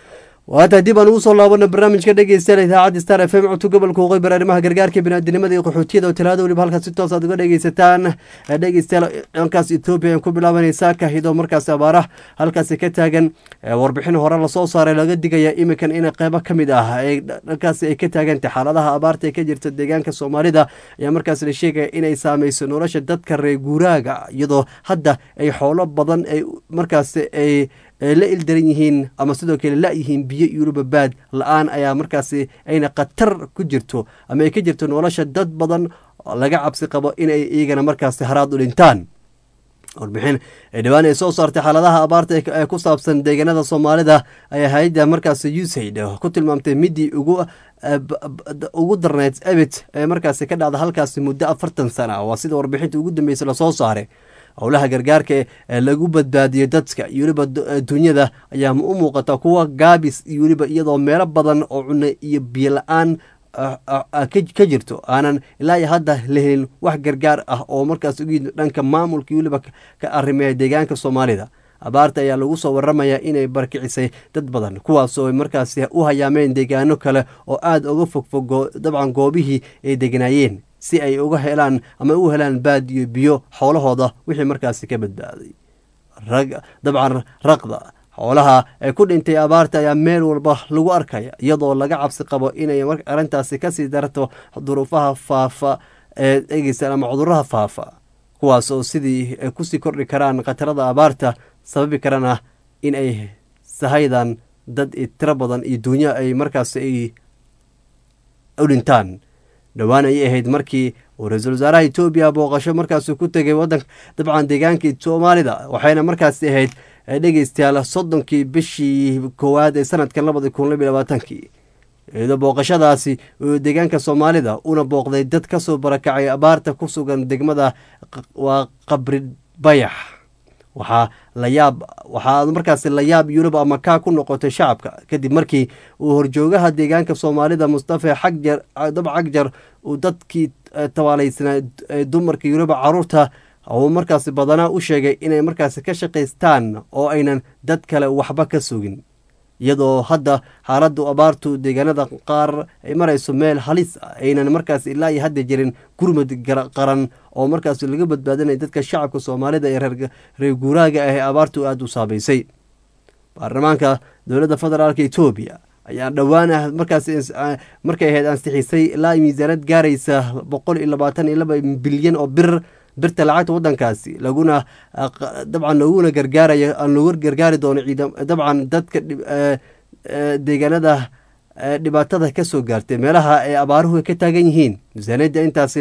waata dib aan ugu soo laabana barnaamijka dhegeystayaal idaacadda star f m codka gobolka waqooyi bari arrimaha gargaarka biniaadinimada iyo qaxootiyada oo talaada weliba halkaas si toos aad uga dhegeysataan dhegeystayaal dhankaas etoobiya ku bilaabanaysaa kahidoo markaasi abaarah halkaasi ka taagan warbixin hore lasoo saaray laga digaya iminkan in qeybo ka mid ah dhankaasi ay ka taagantay xaaladaha abaarta ee ka jirta deegaanka soomaalida ayaa markaas la sheegaya inay saameyso nolosha dadka reer guuraaga iyadoo hadda ay xoolo badan ay markaasi ay la ildaran yihiin ama sidoo kale la-yihiin biyo iyo weliba baad la-aan ayaa markaasi ayna khatar ku jirto ama ay ka jirto nolosha dad badan laga cabsi qabo inay iyagana markaasi haraad u dhintaan warbixin dhibaan ay soo saartay xaaladaha abaarta ee ku saabsan deegaanada soomaalida ayaa hay-adda markaasi usaid ku tilmaamtay midii ugu ugu darneyd ebit ee markaasi ka dhacda halkaasi muddo afartan sana waa sida warbixinta ugu dambeysay lasoo saaray howlaha gargaarka ee lagu badbaadiyo dadka iyo weliba dunyada ayaa u muuqata kuwa gaabis iyo weliba iyadoo meelo badan oo cunno iyo biyo la-aan ka jirto aanan ilaa iyo hadda la helin wax gargaar ah oo markaas ugu yimid dhanka maamulka iyo weliba ka arrimeeya deegaanka soomaalida abaarta ayaa lagu soo waramayaa inay barkicisay dad badan kuwaasoo markaasi u hayaameen deegaano kale oo aada uga fogfog dabcan goobihii ay deganaayeen si ay uga helaan ama u helaan baad iyo biyo xoolahooda wixii markaasi ka badbaaday rag dabcan raqda xoolaha ee ku dhintay abaarta ayaa meel walba lagu arkaya iyadoo laga cabsi qabo inay arrintaasi kasii darto duruufaha faafa ee egeysaan ama cuduraha faafa kuwaas oo sidii kusii kordhi karaan khatarada abaarta sababi karana in ay sahaydan dad tiro badan iyo duunyo ay markaasi ay u dhintaan dhowaan ayay ahayd markii uu ra-iisul wasaaraha etoobiya booqasho markaasi ku tegay wadanka dabcan deegaanka soomaalida waxayna markaasi ahayd dhegeystayaal soddonkii bishii koowaad ee sanadkan labada kun labiy labaatankii iyadoo booqashadaasi deegaanka soomaalida una booqday dad kasoo barakacay abaarta ku sugan degmada waa qabri bayax waxaa la yaab waxaa markaasi la yaab yurub ama kaa ku noqotay shacabka kadib markii uu horjoogaha deegaanka soomaalida mustafa xagjar dab cagjar uu dadkii tabaaleysnaa dumarka yuruba caruurta uu markaasi badanaa u sheegay inay markaasi ka shaqaystaan oo aynan dad kale waxba ka sugin iyadoo hadda xaaladdu abaartu deegaanada qaar ay marayso meel halis ah aynan markaas ilaa iyo hadda jirin gurmud qaran oo markaas laga badbaadinaya dadka shacabka soomaalida ee reer guuraaga ah ee abaartu aada u saameysay baarlamaanka dowladda federaalk etoobiya ayaa dhowaan ah markaas markay ahayd ansixisay ilaa miisaanad gaaraysa boqol iyo labaatan iyo laba bilyan oo bir birta lacagta wadankaasi laguna dabcan looguna gargaarayo aan looga gargaari doono ciidam dabcan dadka deegaanada dhibaatada ka soo gaartay meelaha ay abaaruhu ka taagan yihiin miisaaniyadda intaasi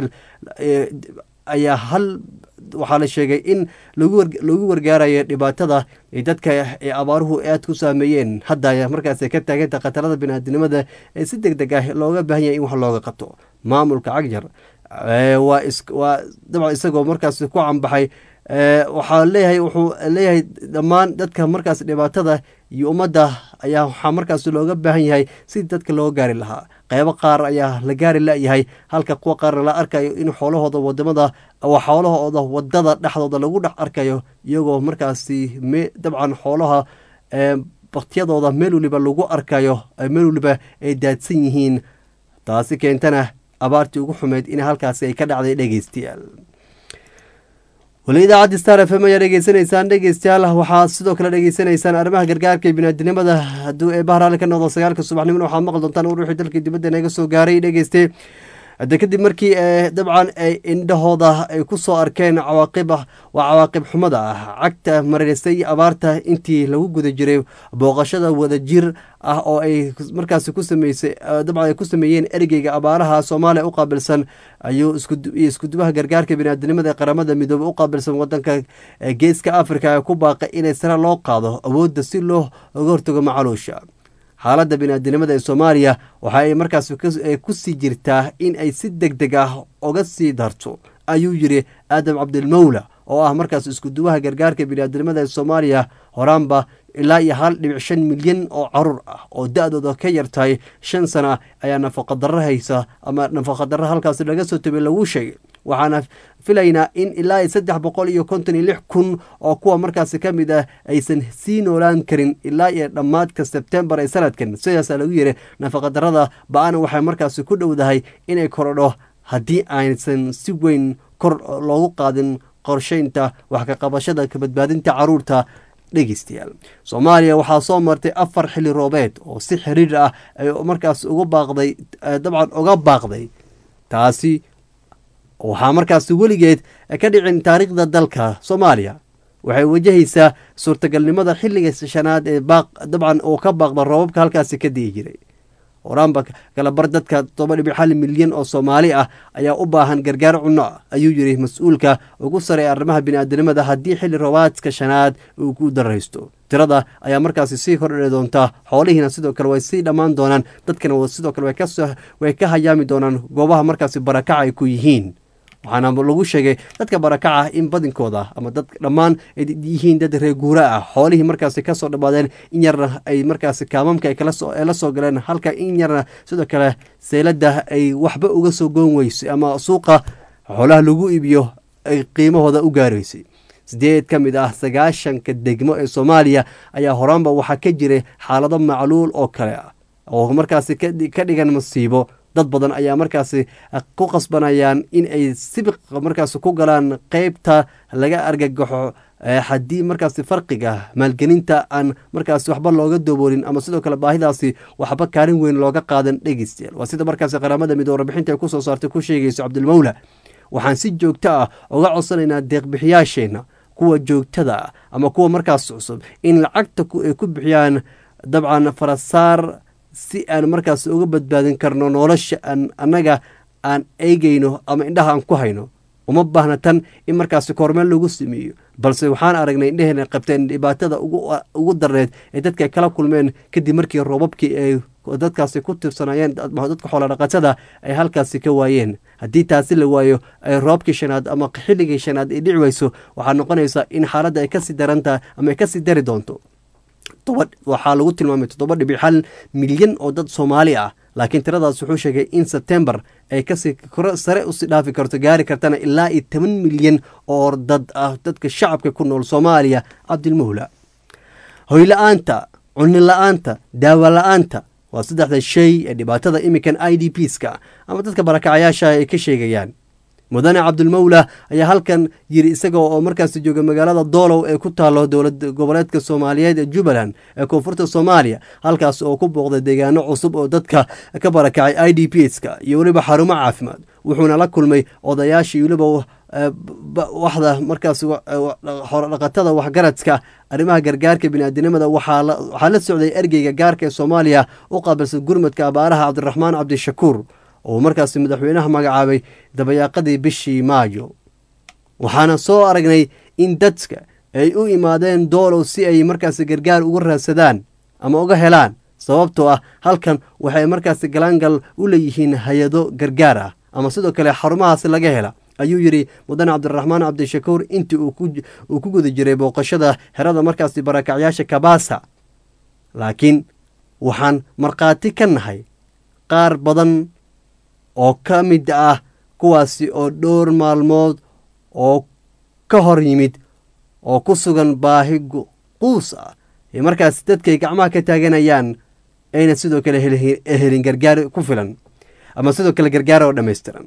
ayaa hal waxaa la sheegay in loogu wargaarayo dhibaatada dadka ay abaaruhu aada ku saameeyeen hadda markaas ka taaganta khatarada biniaadinimada ee si deg deg ah looga baahan yahay in wax looga qabto maamulka cagjar waa waa dabcan isagoo markaas ku cambaxay waxaa leeyahay wuxuu leeyahay dhammaan dadka markaas dhibaatada iyo ummadda ayaa waxaa markaas looga baahan yahay sidii dadka looga gaari lahaa qeybo qaar ayaa la gaari la-yahay halka kuwa qaarna la arkayo in xoolahooda wadamada xoolahooda wadada dhexdooda lagu dhex arkayo iyagoo markaasi dabcan xoolaha baktiyadooda meel waliba lagu arkayo meel waliba ay daadsan yihiin taasi keentana abaartii ugu xumeyd in halkaasi ay ka dhacday dhegeystayaal weli idaacaddi star f m ayaa dhegeysanaysaan dhegeystayaal waxaa sidoo kale dhegeysanaysaan arrimaha gargaarka iyo biniaadinimada hadduu ee bahraali ka noqdo sagaalka subaxnimona waxaad maqli doontaan ur wixii dalkii dibadda naga soo gaaray dhegeyste hadde kadib markii dabcan ay indhahooda ay ku soo arkeen cawaaqib waa cawaaqib xumada ah cagta maraysay abaarta intii lagu guda jiray booqashada wadajir ah oo ay markaasi ku sameysay dabcan ay ku sameeyeen ergeyga abaaraha soomaaliya u qaabilsan ayuu iskudubaha gargaarka biniaadinimada ee qaramada midoobe u qaabilsan wadanka geeska africa ee ku baaqay inay sare loo qaado awoodda si loo oga hortago macaluusha xaaladda biniaadinimada ee soomaaliya waxa ay markaas ku sii jirtaa in ay si deg deg ah uga sii darto ayuu yidhi aadam cabdilmawla oo ah markaas iskuduwaha gargaarka biniaadinimada ee soomaaliya horaanba ilaa iyo hal dhibic shan milyan oo caruur ah oo da-dooda ka yartahay shan sana ayaa nafaqadarro haysa ama nafaqadarro halkaasi laga soo tobay lagu sheegay waxaana filaynaa in ilaa iyo saddex boqol iyo konton iyo lix kun oo kuwa markaasi ka mid ah aysan sii noolaan karin ilaa iyo dhammaadka sebtembar ee sanadkan sidaasaa lagu yiri nafaqadarrada ba-ana waxay markaasi ku dhowdahay inay korodho haddii aysan si weyn kor loogu qaadin qorsheynta wax ka qabashada ka badbaadinta caruurta dhegeystayaal soomaaliya waxaa soo martay afar xili roobeed oo si xiriir ah ay markaas uga baaqday dabcan uga baaqday taasi waxaa markaasi weligeed ka dhicin taariikhda dalka soomaaliya waxay wajahaysaa suurtagalnimada xilliga shanaad ee baaq dabcan uu ka baaqda roobabka halkaasi ka di'i jiray horaanba kala bar dadka todoba dhibic hal milyan oo soomaali ah ayaa u baahan gargaar cunno ah ayuu yidhi mas-uulka ugu sarey arrimaha biniaadinimada haddii xilli roobaadka shanaad uu ku daraysto tirada ayaa markaasi sii kordhi doontaa xoolihiina sidoo kale way sii dhammaan doonaan dadkana sidoo kale way ka hayaami doonaan goobaha markaasi barakaca ay ku yihiin waxaana lagu sheegay dadka barakaca in badinkooda ama dad dhammaan ay yihiin dad reer guura ah xoolihii markaasi kasoo dhammaadeen in yarna ay markaasi kaamamka ay la soo galeen halka in yarna sidoo kale seylada ay waxba uga soo goon weysay ama suuqa xoolaha lagu iibiyo ay qiimahooda u gaaraysay sideed ka mid ah sagaashanka degmo ee soomaaliya ayaa horaanba waxaa ka jiray xaalado macluul oo kale ah oo markaasi ka dhigan masiibo dad badan ayaa markaasi ku qasbanayaan in ay sibiq markaasi ku galaan qeybta laga argagaxo haddii markaasi farqiga maalgelinta aan markaasi waxba looga dooboolin ama sidoo kale baahidaasi waxba kaalin weyn looga qaadan dhegeystayaal waa sida markaasi qaramada midoobe warbixinta ay kusoo saartay ku sheegayso cabdilmawla waxaan si joogto ah uga codsanaynaa deeqbixiyaasheenna kuwa joogtada ah ama kuwa markaas cusub in lacagta ay ku bixiyaan dabcan farasaar si aan markaas uga badbaadin karno nolosha aan annaga aan eegayno ama indhaha aan ku hayno uma baahna tan in markaasi kormeel lagu sameeyo balse waxaan aragnay indheheena qabteen dhibaatada ugu darneed ee dadka kala kulmeen kadib markii roobabkii ay dadkaasi ku tirsanayeen dadka xoolodhaqatada ay halkaasi ka waayeen haddii taasi la waayo ay roobkii shanaad ama xilligii shanaad ay dhici weyso waxaa noqonaysaa in xaaladda ay kasii darantahay ama ay kasii dari doonto waxaa lagu tilmaamay toddoba dhibic hal milyan oo dad soomaali ah laakiin tiradaas wuxuu sheegay in sebtembar ay kasii sare usii dhaafi karto gaari kartana ilaa iyo toban milyan oo dad ah dadka shacabka ku nool soomaaliya cabdilmawla hoyla-aanta cunni la-aanta daawa la-aanta waa saddexda shay ee dhibaatada imikan i d pska ama dadka barakacayaasha ay ka sheegayaan mudane cabdulmawla ayaa halkan yiri isaga oo markaasi jooga magaalada doolow ee ku taalo dowlad goboleedka soomaaliyeed ee jubbaland ee koonfurta soomaaliya halkaas oo ku booqday deegaano cusub oo dadka ka barakacay i d p ska iyo weliba xarumo caafimaad wuxuuna la kulmay odayaashii weliba waxda markaas xorodhaqatada waxgaradka arrimaha gargaarka biniaadinimada waxaa la socday ergeyga gaarka ee soomaaliya u qaabilsan gurmadka abaaraha cabdiraxmaan cabdishakuur oo markaasi madaxweynaha magacaabay dabayaaqadii bishii maayo waxaana soo aragnay in dadka ay u imaadeen doolow si ay markaasi gargaar uga raadsadaan ama uga helaan sababtoo ah halkan waxay markaasi galaangal u leeyihiin hay-ado gargaar ah ama sidoo kale xarumahaasi laga hela ayuu yidhi mudane cabdiraxmaan cabdishakuur intii uu ku guda jiray booqashada xerada markaasi barakacyaasha kabaasa laakiin waxaan markhaati ka nahay qaar badan oo ka mid ah kuwaasi oo dhowr maalmood oo ka hor yimid oo ku sugan baahi quus ah ee markaas dadkay gacmaha ka taaganayaan ayna sidoo kale helin gargaar ku filan ama sidoo kale gargaar oo dhammaystiran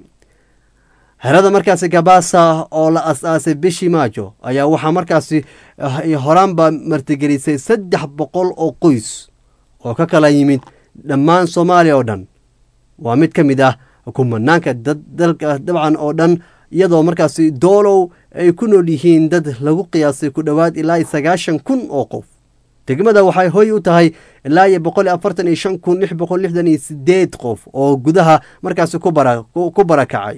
herada markaasi gabaasa oo la as-aasay bishii maajo ayaa waxaa markaasi horaanba martigelisay saddex boqol oo qoys oo ka kala yimid dhammaan soomaaliya oo dhan waa mid ka mid ah kumanaanka dalka dabcan oo dhan iyadoo markaasi doolow ay ku nool yihiin dad lagu qiyaasay ku dhowaad ilaa iyo sagaashan kun oo qof degmada waxay hoy u tahay ilaa iyo boqol iyo afartan iyo shan kun lix boqol lixdan iyo sideed qof oo gudaha markaasi ku barakacay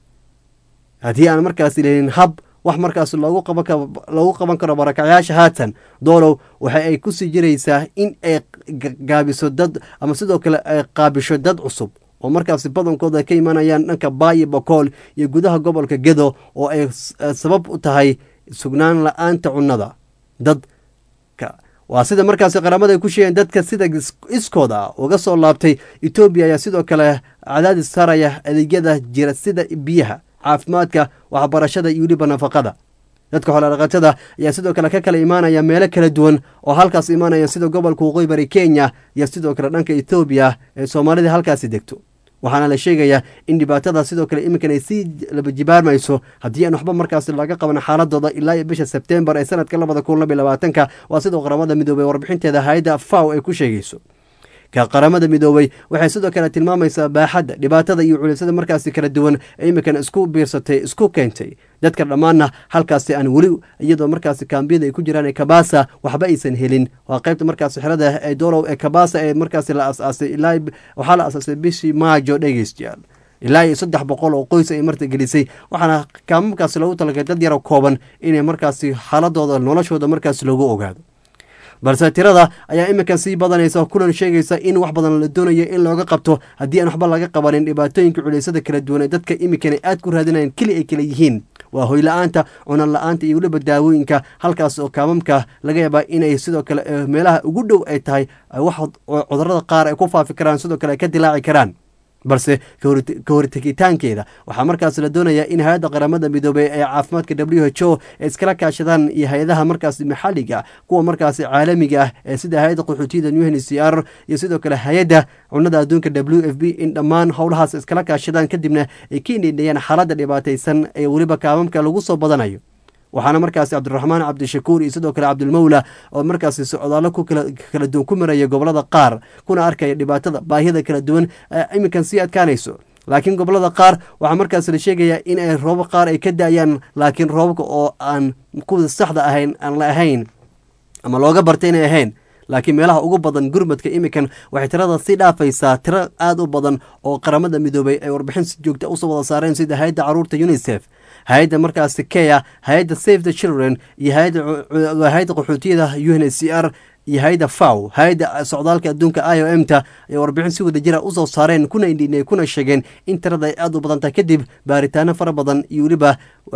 haddii aan markaasi lehelin hab wax markaas loogu qaban karo barakacyaasha haatan doolow waxa ay kusii jiraysaa in ay gaabiso dad ama sidoo kale ay qaabisho dad cusub oo markaasi badankooda ka imanayaan dhanka baayo bokool iyo gudaha gobolka gedo oo ay sabab u tahay sugnaan la-aanta cunnada dadka waa sida markaasi qaramada ay ku sheegeen dadka sida iskooda uga soo laabtay etoobiya ayaa sidoo kale cadaadis saaraya adeegyada jira sida biyaha caafimaadka waxbarashada iyo weliba nafaqada dadka xoolodhaqatada ayaa sidoo kale ka kala imaanaya meelo kala duwan oo halkaas imaanaya sida gobolka waqooyi bari kenya iyo sidoo kale dhanka ethoobiya ee soomaalida halkaasi degto waxaana la sheegayaa in dhibaatada sidoo kale iminkan ay sii labajibaarmayso haddii aan waxba markaasi laga qaban xaaladooda ilaa iyo bisha sebtembar ee sanadka labada kun labiyo labaatanka waa sidoo qaramada midoobey warbixinteeda hay-adda faw ay ku sheegayso ka qaramada midoobey waxay sidoo kale tilmaamaysaa baaxadda dhibaatada iyo culisyada markaasi kala duwan ee iminkan isku biirsatay isku keentay dadka dhammaanna halkaasi aan weli iyadoo markaasi kaambiyada ay ku jiraan ee kabasa waxba aysan helin waa qaybta markaasi xerada ee doolow ee kabasa ee markaasi la asaasay ilaa waxaa la asaasay bishii maajo dhegeystayaal ilaa iyo saddex boqol oo qoys ay martigelisay waxaana kaamamkaasi loogu talagalay dad yaro kooban inay markaasi xaaladooda noloshooda markaasi loogu ogaado balse tirada ayaa iminkan sii badanaysa kulan sheegaysa in wax badan la doonayo in looga qabto haddii aan waxba laga qabanin dhibaatooyinka culeysada kala duwan ee dadka iminkan aad ku raadinayan keli ay kala yihiin waa hoyla-aanta cunan la-aanta iyo weliba daawooyinka halkaas oo kaamamka laga yaabaa inay sidoo kale meelaha ugu dhow ay tahay wax cudurada qaar ay ku faafi karaan sidoo kale ay ka dilaaci karaan balse ka hortegitaankeeda waxaa markaas la doonayaa in hay-adda qaramada midoobey ee caafimaadka w h o ay iskala kaashadaan iyo hay-adaha markaasi maxalliga kuwa markaasi caalamiga ah ee sida hay-adda qaxootiyada new n c r iyo sidoo kale hay-adda cunada adduunka w f b in dhammaan howlahaas iskala kaashadaan kadibna ay ka indhindhayaan xaaladda dhibaataysan ee weliba kaamamka lagu soo badanayo waxaana markaasi cabdiraxmaan cabdishakuur iyo sidoo kale cabdilmawla oo markaasi socdaallo ku kala duwan ku maraya gobolada qaar kuna arkaya dhibaatada baahiyada kala duwan iminkan sii adkaanayso laakiin gobolada qaar waxaa markaas la sheegayaa in ay roobab qaar ay ka da-ayaan laakiin roobabka oo aan kuwa saxda ahayn aan la ahayn ama looga bartay inay ahayn laakiin meelaha ugu badan gurmadka iminkan waxay tirada sii dhaafaysaa tiro aada u badan oo qaramada midoobay ay warbixin si joogta usoo wada saareen sida hay-adda caruurta unisef hay-adda markaasi keya hay-adda save the children iyo hay-adda qaxootiyada u n c r iyo hay-adda faw hay-adda socdaalka adduunka i o m ta ay warbixin si wada jira usoo saareen kuna indhinay kuna sheegeen in tirada ay aada u badan tahay kadib baaritaano fara badan iyo weliba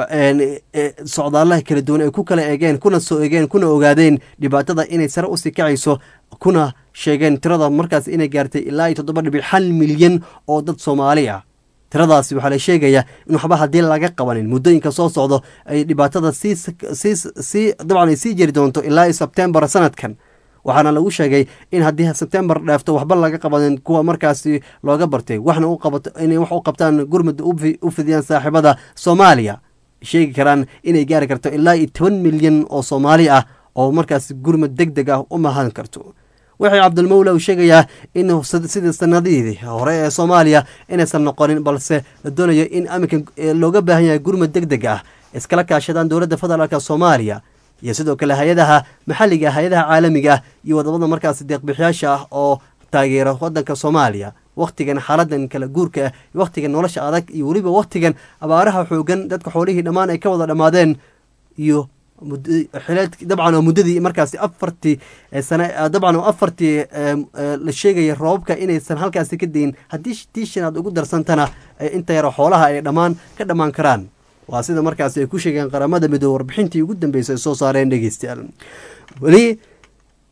socdaalaha kala duwan ay ku kala eegeen kuna soo eegeen kuna ogaadeen dhibaatada inay sare usii kacayso kuna sheegeen tirada markaas inay gaartay ilaa iyo toddoba dhibic hal milyan oo dad soomaali ah tiradaasi waxaa la sheegayaa in waxba haddii laga qabanin muddooyinka soo socdo ay dhibaatada sii sii dabcan ay sii jiri doonto ilaa iyo sebtembar sanadkan waxaana lagu sheegay in haddii sebtembar dheefto waxba laga qabanin kuwa markaasi looga bartay waxna u qabato inay wax u qabtaan gurmud u fidiyaan saaxiibada soomaaliya sheegi karaan inay gaari karto ilaa iyo toban milyan oo soomaali ah oo markaasi gurmud deg deg ah u mahan karto waxay cabdilmawla uu sheegayaa in sidii sanadihii hore ee soomaaliya inaysan noqonin balse la doonayo in aminka looga baahan yahay gurmud deg deg ah iskala kaashadaan dowladda federaalk soomaaliya iyo sidoo kale hay-adaha maxalliga hay-adaha caalamiga ah iyo wadamada markaasi deeqbixiyaasha ah oo taageera wadanka soomaaliya wakhtigan xaaladan kala guurka ah wakhtigan nolosha adag iyo weliba wakhtigan abaaraha xoogan dadka xoolihii dhammaan ay ka wada dhammaadeen iyo dabcan oo muddadii markaasi afartii sane dabcan oo afartii la sheegaya roobabka inaysan halkaasi ka dayin haddii tii shanaad ugu darsantana inta yaro xoolaha ay dhammaan ka dhammaan karaan waa sida markaasi ay ku sheegeen qaramada midoobe warbixintii ugu dambeysay ay soo saareen dhegeystayaal weli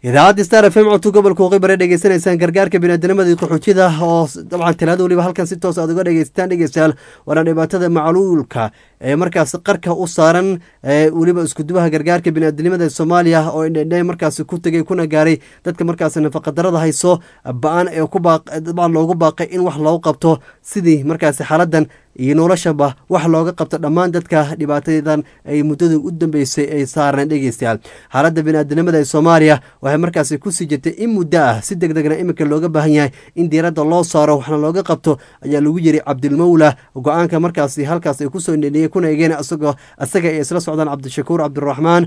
idaacadda star f m codka gobolka waqooyi bare dhegeysanaysaan gargaarka biniaadamada iyo qaxootida oo dabcan talaada weliba halkan si toos aad uga dhegeysataan dhegeystayaal waana dhibaatada macluulka ee markaas qarka u saaran weliba iskudubaha gargaarka biniaadamada soomaaliya oo indhendhe markaas ku tegay kuna gaaray dadka markaas nafaqadarada hayso ba-an ee dabcan loogu baaqay in wax loogu qabto sidii markaas xaaladan iyo noloshaba wax looga qabto dhammaan dadka dhibaatadan ay muddada u dambeysay ay saarneen dhegeystayaal xaaladda biniaadanimada ee soomaaliya waxay markaasi kusii jirtay in muddo ah si deg degna iminka looga baahan yahay in diiradda loo saaro waxna looga qabto ayaa lagu yiri cabdilmawla go-aanka markaasi halkaas ay kusoo indhendhiyey kuna egeen isagoo isaga ay isla socdaan cabdishakuur cabdiraxmaan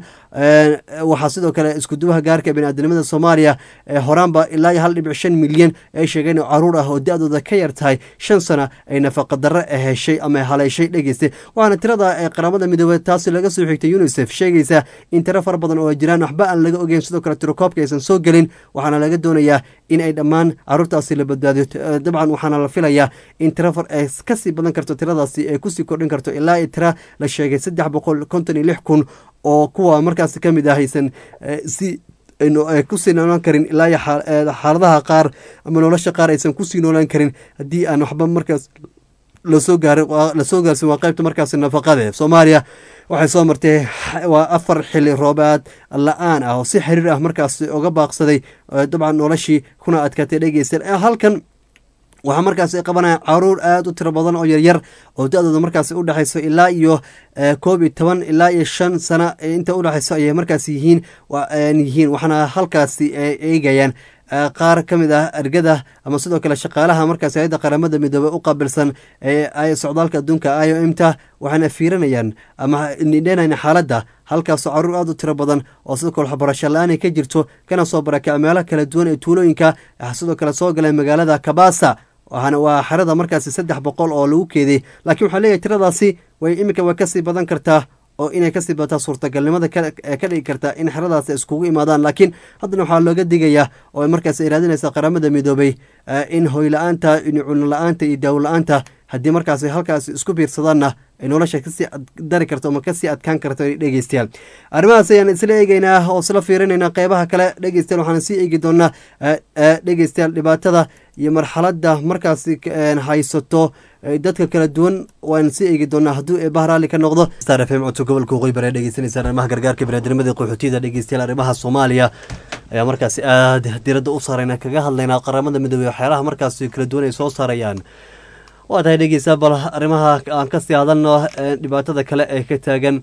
waxaa sidoo kale iskuduwaha gaarka biniaadanimada soomaaliya horaanba ilaa iyo hal dhibic shan milyan ay sheegeen oo caruur ah oo da-dooda ka yar tahay shan sana ay nafaqadaro ahe ama haleeshay dhegeysta waxaana tirada ee qaramada midoobey taasi laga soo xigtay unisef sheegaysa in tiro fara badan oo jiraan waxba aan laga ogeyn sidoo kale tirokoobka aysan soo gelin waxaana laga doonayaa in ay dhammaan caruurtaasi la badbaadiyo dabcan waxaana la filayaa in tiro ay kasii badan karto tiradaasi ay kusii kordhin karto ilaa i tira la sheegay saddex boqol konton iyo lix kun oo kuwa markaasi ka mid ah haysan si kusii noolaan karin ilaa iyo xaaladaha qaar ama nolosha qaar aysan kusii noolaan karin haddii aan waxba markaas lasoo gaar lasoo gaarsin waa qaybta markaasi nafaqade soomaaliya waxay soo martay waa afar xili roobaad la-aan ah oo si xiriir ah markaasi uga baaqsaday dabcan noloshii kuna adkaatay dhegeysta halkan waxaa markaasi qabanaya caruur aada u tiro badan oo yaryar oo da-dooda markaasi udhexayso ilaa iyo koob iyo toban ilaa iyo shan sana inta udhexayso ayay markaas yihiin yihiin waxaana halkaasi eegayaan qaar ka mid ah ergada ama sidoo kale shaqaalaha markaas hay-adda qaramada midoobey u qaabilsan ee socdaalka adduunka i o m ta waxaana fiirinayaan ama nidheenayna xaaladda halkaasoo caruur aada u tiro badan oo sidoo kale waxbarasho la-aanay ka jirto kana soo barakaca meelo kala duwan ee tuulooyinka sidoo kale soo galeen magaalada kabasa waxaana waa xerada markaasi saddex boqol oo lagu keeday laakiin waxaa leeyahay tiradaasi way iminka way kasii badan kartaa oo inay kasii bataa suurtagalnimada ee ka dhigi karta in xeradaas iskugu imaadaan laakiin haddana waxaa looga digayaa oo markaas ay raadinaysa qaramada midoobey in hoyla-aanta cuno la-aanta iyo daawo la-aanta haddii markaas halkaas isku biirsadaanna ay nolosha kasii dari karto ama kasii adkaan karto dhegeystayaal arrimahaas ayaan isla eegeynaa oo isla fiirinayna qeybaha kale dhegeystayaal waxaan sii eegi doonaa dhegeystayaal dhibaatada iyo marxaladda markaasi haysato dadka kala duwan waan sii eegi doonaa hadduu eebaha raalli ka noqdo star f m codka gobolka waqooyi bare dhegeysanaysaan arrimaha gargaarka biniadamada qaxootiyada dhegeystayaal arrimaha soomaaliya ayaa markaasi aada diradda u saarayna kaga hadlaynaa qaramada midoobey waxyaalaha markaasi kala duwan ay soo saarayaan waa tahay dhegeysaa bal arrimaha aan kasii hadalno dhibaatada kale ee ka taagan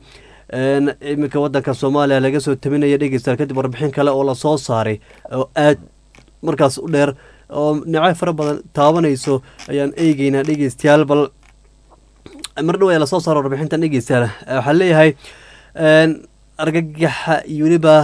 iminka wadanka soomaaliya laga soo tabinaya dhegeystayaal kadib warbixin kale oo lasoo saaray oo aad markaas u dheer oo dhinacyo fara badan taabanayso ayaan eegeynaa dhegeystayaal bal mar dhow ayaa lasoo saara warbixintan dhegeystayaal waxaa leeyahay argagaxa iyo weliba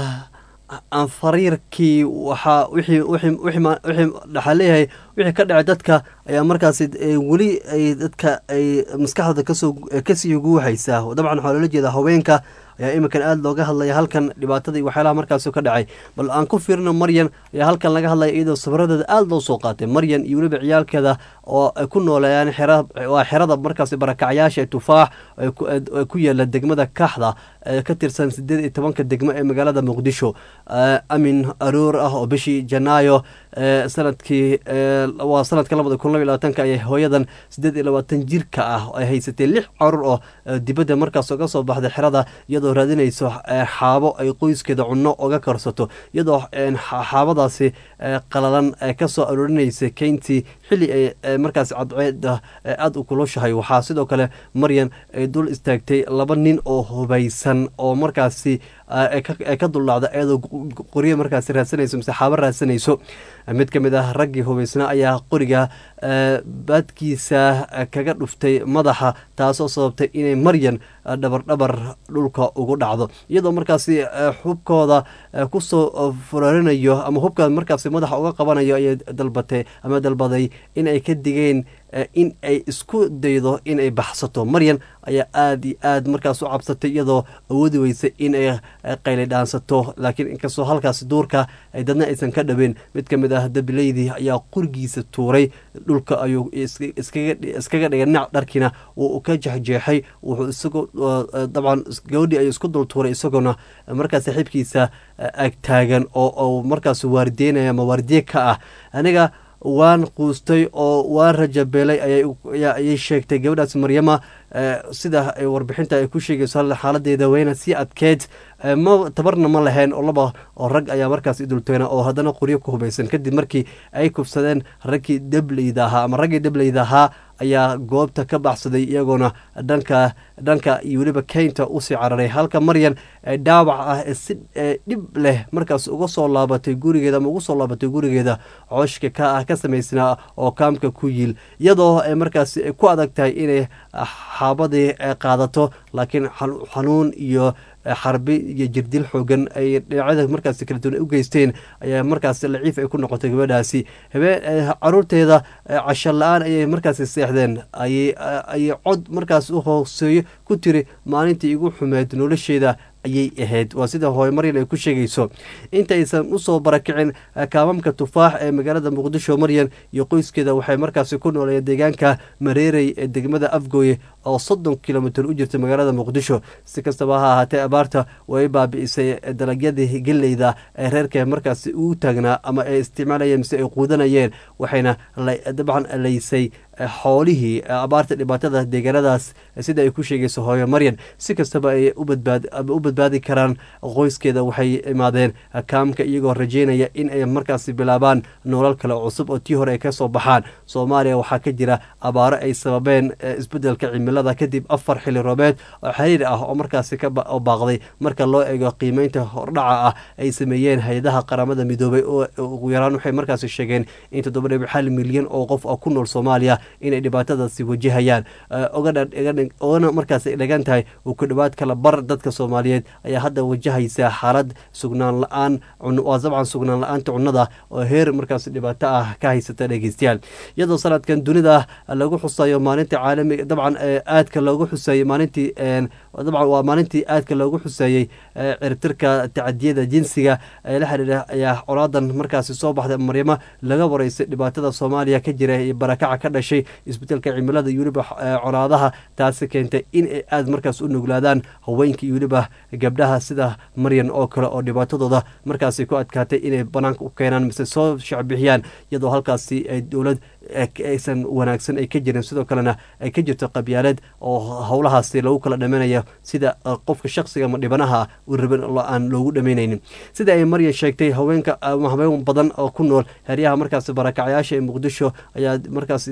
anfariirkii waxaa wixii wixii wixii waxaa leeyahay wixii ka dhacay dadka ayaa markaasi weli ay dadka ay maskaxdooda kasoo kasii guuxaysaa dabcan waxaa loola jeedaa haweenka ayaa iminkan aada looga hadlaya halkan dhibaatada iyo waxyaalaha markaasi ka dhacay bal aan ku fiirino maryan ayaa halkan laga hadlaya iyadoo sabradeeda aada loo soo qaatay maryan iyo weliba ciyaalkeeda oo ay ku nooleeyaan xera waa xerada markaasi barakacyaasha ee tufaax ku yaala degmada kaxda ee ka tirsan sideed iyo tobanka degmo ee magaalada muqdisho amin aroor ah oo bishii janaayo sanadkii waa sanadka labada kun laba iyo labaatanka ayay hooyadan sideed iyo labaatan jirka ah ay haysatay lix carur oo dibadda markaas uga soo baxday xerada iyadoo raadinayso xaabo ay qoyskeeda cunno uga karsato iyadoo xaabadaasi qalalan kasoo aroorinaysa keyntii xilli ay markaas cadceeda aada u kulushahay waxaa sidoo kale maryan ay dul istaagtay laba nin oo hubaysan oo markaasi ka duldhacda iyadoo qoryo markaasi raadsanayso mise xaabo raadsanayso mid ka mid ah raggii hubaysnaa ayaa qoriga baadkiisa kaga dhuftay madaxa taasoo sababtay inay maryan dhabardhabar dhulka ugu dhacdo iyadoo markaasi xubkooda kusoo furarinayo ama hubka markaasi madaxa uga qabanayo ayay dalbatay ama dalbaday in ay ka digeen in ay isku daydo inay baxsato maryan ayaa aada iyo aad markaas u cabsatay iyadoo awoodi weysay in ay qayli dhaansato laakiin inkastoo halkaas duurka ay dadna aysan ka dhabeen mid ka mid ah dabileydii ayaa qurigiisa tuuray dhulka ayuu iskaga dhigay dhinac dharkiina wuu ka jexjeexay wuxuu isagoo dabcan gabadhii ayuu isku dul tuuray isagoona markaas saaxiibkiisa ag taagan oo markaas waardeynaya ama waardiye ka ah aniga waan quustay oo waan rajabeelay ayay sheegtay gabadhaas maryama sida warbixinta ay ku sheegayso xaaladeeda weyna sii adkeed ma tabarna ma lahayn oo laba oo rag ayaa markaas idulteena oo haddana qoryo ku hubaysan kadib markii ay kufsadeen raggii dableyda ahaa ama raggii dableyda ahaa ayaa goobta ka baxsaday iyagoona dhanka dhanka iyo weliba keynta usii cararay halka maryan dhaawac ah ee si dhib leh markaas uga soo laabatay gurigeeda ama ugu soo laabatay gurigeeda cooshka ka ah ka samaysnaa oo kaamka ku yiil iyadoo markaas ku adag tahay inay xaabadii qaadato laakiin xanuun iyo xarbi iyo jirdil xoogan ay dhinacyada markaas kala duwan u geysteen ayaa markaas laciif ay ku noqotay gabadhaasi habeen caruurteeda casho la-aan ayay markaas seexdeen ayay cod markaas u hooseeyo ku tiri maalintii igu xumeed nolosheeda ayay ahayd waa sida hooye maryan ay ku sheegayso intaysan usoo barakicin kaamamka tufaax ee magaalada muqdisho maryan iyo qoyskeeda waxay markaasi ku nooleeyeen deegaanka mareerey ee degmada afgooye oo soddon kilomitir u jirta magaalada muqdisho si kastaba ha ahaatee abaarta way baabi'isay dalagyadii geleyda ee reerka markaasi u taagnaa ama ay isticmaalayeen mise ay quudanayeen waxayna dabcan laysay xoolihii abaarta dhibaatada deegaanadaas sida ay ku sheegayso hooyo maryan si kastaba ay u badbaadi karaan qoyskeeda waxay imaadeen kaamka iyagoo rajeynaya in ay markaasi bilaabaan nolol kale cusub oo tii hore ay ka soo baxaan soomaaliya waxaa ka jira abaaro ay sababeen isbedelka cimilada kadib afar xili roobeed oo xiriir ah oo markaasi ka baaqday marka loo eego qiimeynta hordhaca ah ay sameeyeen hay-adaha qaramada midoobay oo ugu yaraan waxay markaasi sheegeen in toddoba dhibic hal milyan oo qof oo ku nool soomaaliya inay dhibaatadaasi wajahayaan ogana markaas dhagan tahay uu ku dhowaad kala bar dadka soomaaliyeed ayaa hadda wajahaysa xaalad sugnaan la-aan waa dabcan sugnaan la-aanta cunnada oo heer markaas dhibaato ah ka haysata dhegeystayaal iyadoo sanadkan dunida lagu xusayo maalinta caalamiga dabcan aadka loogu xuseeyey maalintii dabcan waa maalintii aadka loogu xuseeyey ciribtirka tacadiyada jinsiga ee la xiriira ayaa colaadan markaasi soo baxday maryamo laga wareysay dhibaatada soomaaliya ka jira iyo barakaca ka dhashay isbedelka cimilada iyo weliba colaadaha taasi keentay in ay aada markaas u nuglaadaan haweenka iyo weliba gabdhaha sida maryan oo kale oo dhibaatadooda markaasi ku adkaatay inay banaanka u keenaan mise soo shacbixiyaan iyadoo halkaasi ay dowlad aysan wanaagsan ay ka jirin sidoo kalena ay ka jirto qabyaaleed oo howlahaasi lagu kala dhamanaya sida qofka shaksiga ama dhibanaha u rabin aan loogu dhamaynaynin sida ay maryan sheegtay haweenka haween badan oo ku nool heryaha markaasi barakacyaasha ee muqdisho ayaa markaas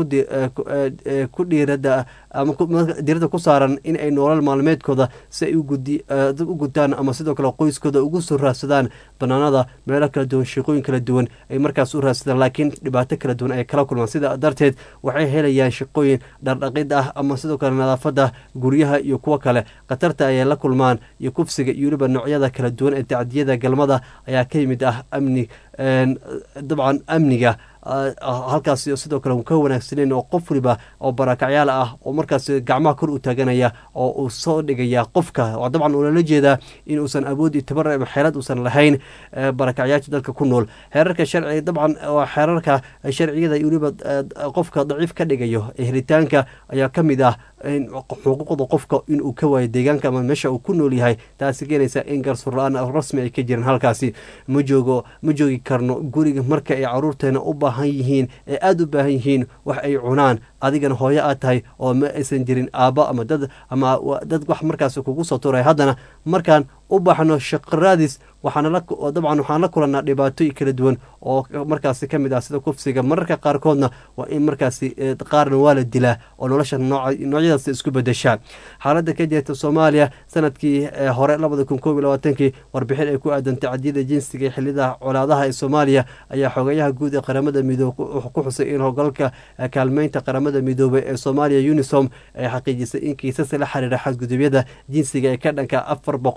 ku dhiirada ama diirada ku saaran in ay nolol maalmeedkooda si ay u gutaan ama sidoo kale qoyskooda ugu soo raadsadaan banaanada meelo kala duwan shaqooyin kala duwan ay markaas u raadsadaan laakiin dhibaato kala duwan ay kala kulmaan sida darteed waxay helayaan shaqooyin dhardhaqid ah ama sidoo kale nadaafada guryaha iyo kuwo kale khatarta ayay la kulmaan iyo kufsiga iyo weliba noocyada kala duwan ee tacdiyada galmada ayaa ka yimid ah amni dabcan amniga halkaas sidoo kale ka wanaagsaneyn oo qof waliba oo barakacyaal ah oo markaas gacmaha kor u taaganaya oo uu soo dhigaya qofka dabcan uulala jeedaa in uusan awood iyo tabar ama xeelad uusan lahayn barakacyaasha dalka ku nool xeerarka sharci dabcan xeerarka sharciyada iyo weliba qofka daciif ka dhigayo helitaanka ayaa ka mid ah xuquuqda qofka inuu ka waayo deegaanka ama meesha uu ku nool yahay taasi keenaysa in garsuur la-aan rasmi ay ka jiraan halkaasi ma joogo ma joogi karno guriga marka ay caruurteena u baahan yihiin ee aada u baahan yihiin wax ay cunaan adigana hooyo aad tahay oo ma aysan jirin aabbo ama dad ama dad wax markaas kugu soo turay haddana markaan u baxno shaqaraadis waxaana dabcan waxaan la kulanaa dhibaatooyin kala duwan oo markaasi ka mid ah sida kufsiga mararka qaarkoodna waa in markaasi qaarna waa la dilaa oo nolosha noocyadaas isku bedeshaa xaaladda ka jirta soomaaliya sanadkii hore labada kun koob iyo labaatankii warbixin ay ku aadan tacdiyada jinsiga ee xiliyada colaadaha ee soomaaliya ayaa xogayaha guud ee qaramada midoobe ku xusay in howlgalka kaalmeynta qaramada midoobey ee soomaaliya unisom ay xaqiijisay in kiisas la xiriira xadgudubyada jinsiga ee ka dhanka afar boqol oo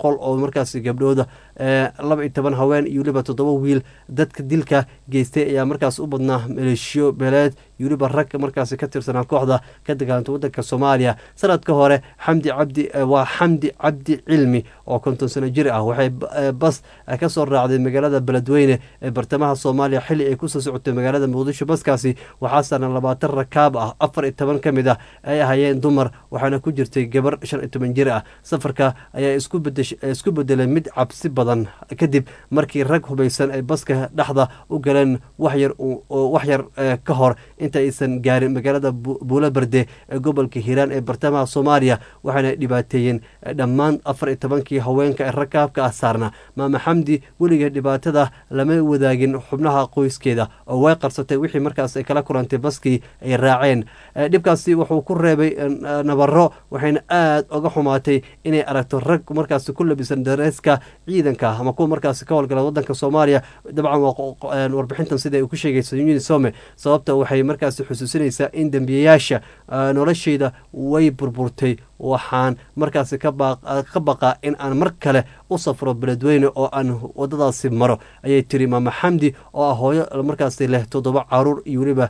markaasi gabdhooda laba iyo toban haween iyo weliba toddoba wiil dadka dilka geystay ayaa markaas u badnaa maleeshiyo beeleed iyo weliba rag markaasi ka tirsanaa kooxda ka dagaalanta wadanka soomaaliya sanadka hore xamdi cabdi waa xamdi cabdi cilmi oo konton sano jir ah waxay bas ka soo raacday magaalada beledweyne ee bartamaha soomaaliya xilli ay kusoo socotay magaalada muqdisho baskaasi waxaa saaran labaatan rakaab ah afar iyo toban ka mid ah ay ahayeen dumar waxaana ku jirtay gabar shan iyo toban jir ah safarka ayaa isku bedelay mid cabsi badan kadib markii rag hubaysan ay baska dhexda u galeen waxyar waxyar ka hor inta aysan gaarin magaalada buulo berde ee gobolka hiiraan ee bartamaha soomaaliya waxaana dhibaateeyeen dhammaan afar iyo tobankii haweenka ee rakaabka ah saarna maama xamdi weligeed dhibaatada lama wadaagin xubnaha qoyskeeda oo way qarsatay wixii markaas ay kala kulantay baskii ay raaceen dhibkaasi wuxuu ku reebay nabaro waxayna aad uga xumaatay inay aragto rag markaasi ku labisan dareeska ciidanka ama kuwa markaasi ka howlgala wadanka soomaaliya dabcan warbixintan sida ay ku sheegayso unisome sababta waxay markaasi xusuusinaysaa in dembiyayaasha nolosheyda way burburtay waxaan markaasi ka baqaa in aan mar kale u safro beledweyne oo aan wadadaasi maro ayay tiri maama xamdi oo ah hooyo markaasi leh toddoba caruur iyo weliba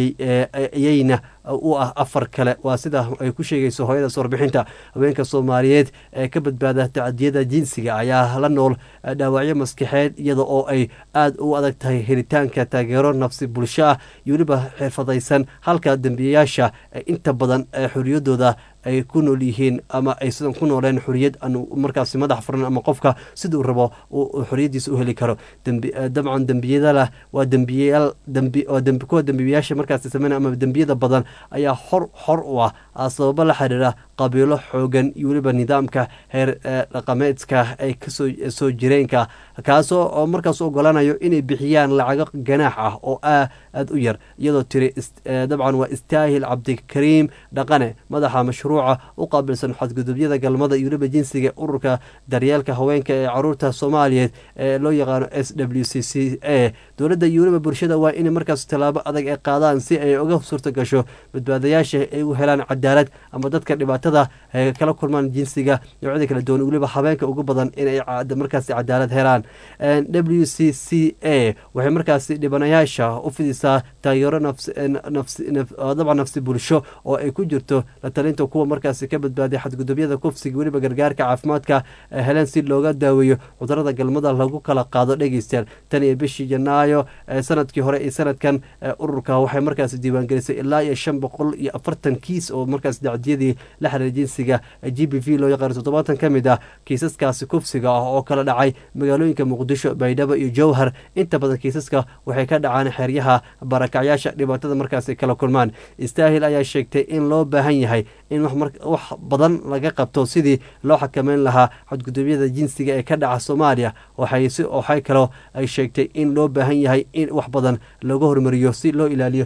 iyayna u ah afar kale waa sida ay ku sheegayso hooyadaas warbixinta haweenka soomaaliyeed ee ka badbaada tacadiyada jinsiga ayaa la nool dhaawacyo maskaxeed iyada oo ay aad u adag tahay helitaanka taageero nafsi bulsho ah iyo weliba xirfadaysan halka dembiyayaasha inta badan xoriyadooda ay ku nool yihiin ama ay sidan ku nooleen xoriyad aan markaasi madax furan ama qofka siduu rabo xoriyadiisa u heli karo dabcan dembiyadalah waa dembiyayaal kuwa dembiyayaasha markaasi sameyn ama dembiyada badan ayaa hor xor u ah sababo la xiriira qabiilo xoogan iyo weliba nidaamka heer dhaqameedka ay kasoo soo jireenka kaasoo oo markaas ogolaanayo inay bixiyaan lacago ganaax ah oo aad u yar iyadoo tiri dabcan waa istaahil cabdikariim dhaqane madaxa mashruuca u qaabilsan xadgudubyada galmada iyo weliba jinsiga ururka daryeelka haweenka ee caruurta soomaaliyeed ee loo yaqaano s w c c a dowladda iyo weliba bulshada waa inay markaas tallaabo adag ay qaadaan si ay uga suurta gasho badbaadayaasha ay u helaan cadaalad ama dadka dhibaatada kala kulmaan jinsiga noocyada kala duwan weliba habeenka ugu badan inay markaasi cadaalad helaan w c c a waxay markaasi dhibanayaasha u fidisaa taageero dabcan nafsi bulsho oo ay ku jirto la talinta kuwa markaasi ka badbaaday xadgudubyada kufsiga weliba gargaarka caafimaadka heleen si looga daaweeyo cudurada galmada lagu kala qaado dhegeystayaal tan iyo bishii janaayo sanadkii hore iyo sanadkan ururka waxay markaasi diiwaangelisay ilaa iyo shan boqol iyo afartan kiis oo markaas dacdiyadii la xiriira jinsiga g b v loo yaqaano toddobaatan ka mid ah kiisaskaasi kufsiga ah oo kala dhacay magaalooyinka muqdisho baydhabo iyo jowhar inta badan kiisaska waxay ka dhacaan xeryaha barakacyaasha dhibaatada markaasi kala kulmaan istaahil ayaa sheegtay in loo baahan yahay in wax badan laga qabto sidii loo xakameyn lahaa xadgudubyada jinsiga ee ka dhaca soomaaliya waxay kaloo ay sheegtay in loo baahan yahay in wax badan looga hormariyo si loo ilaaliyo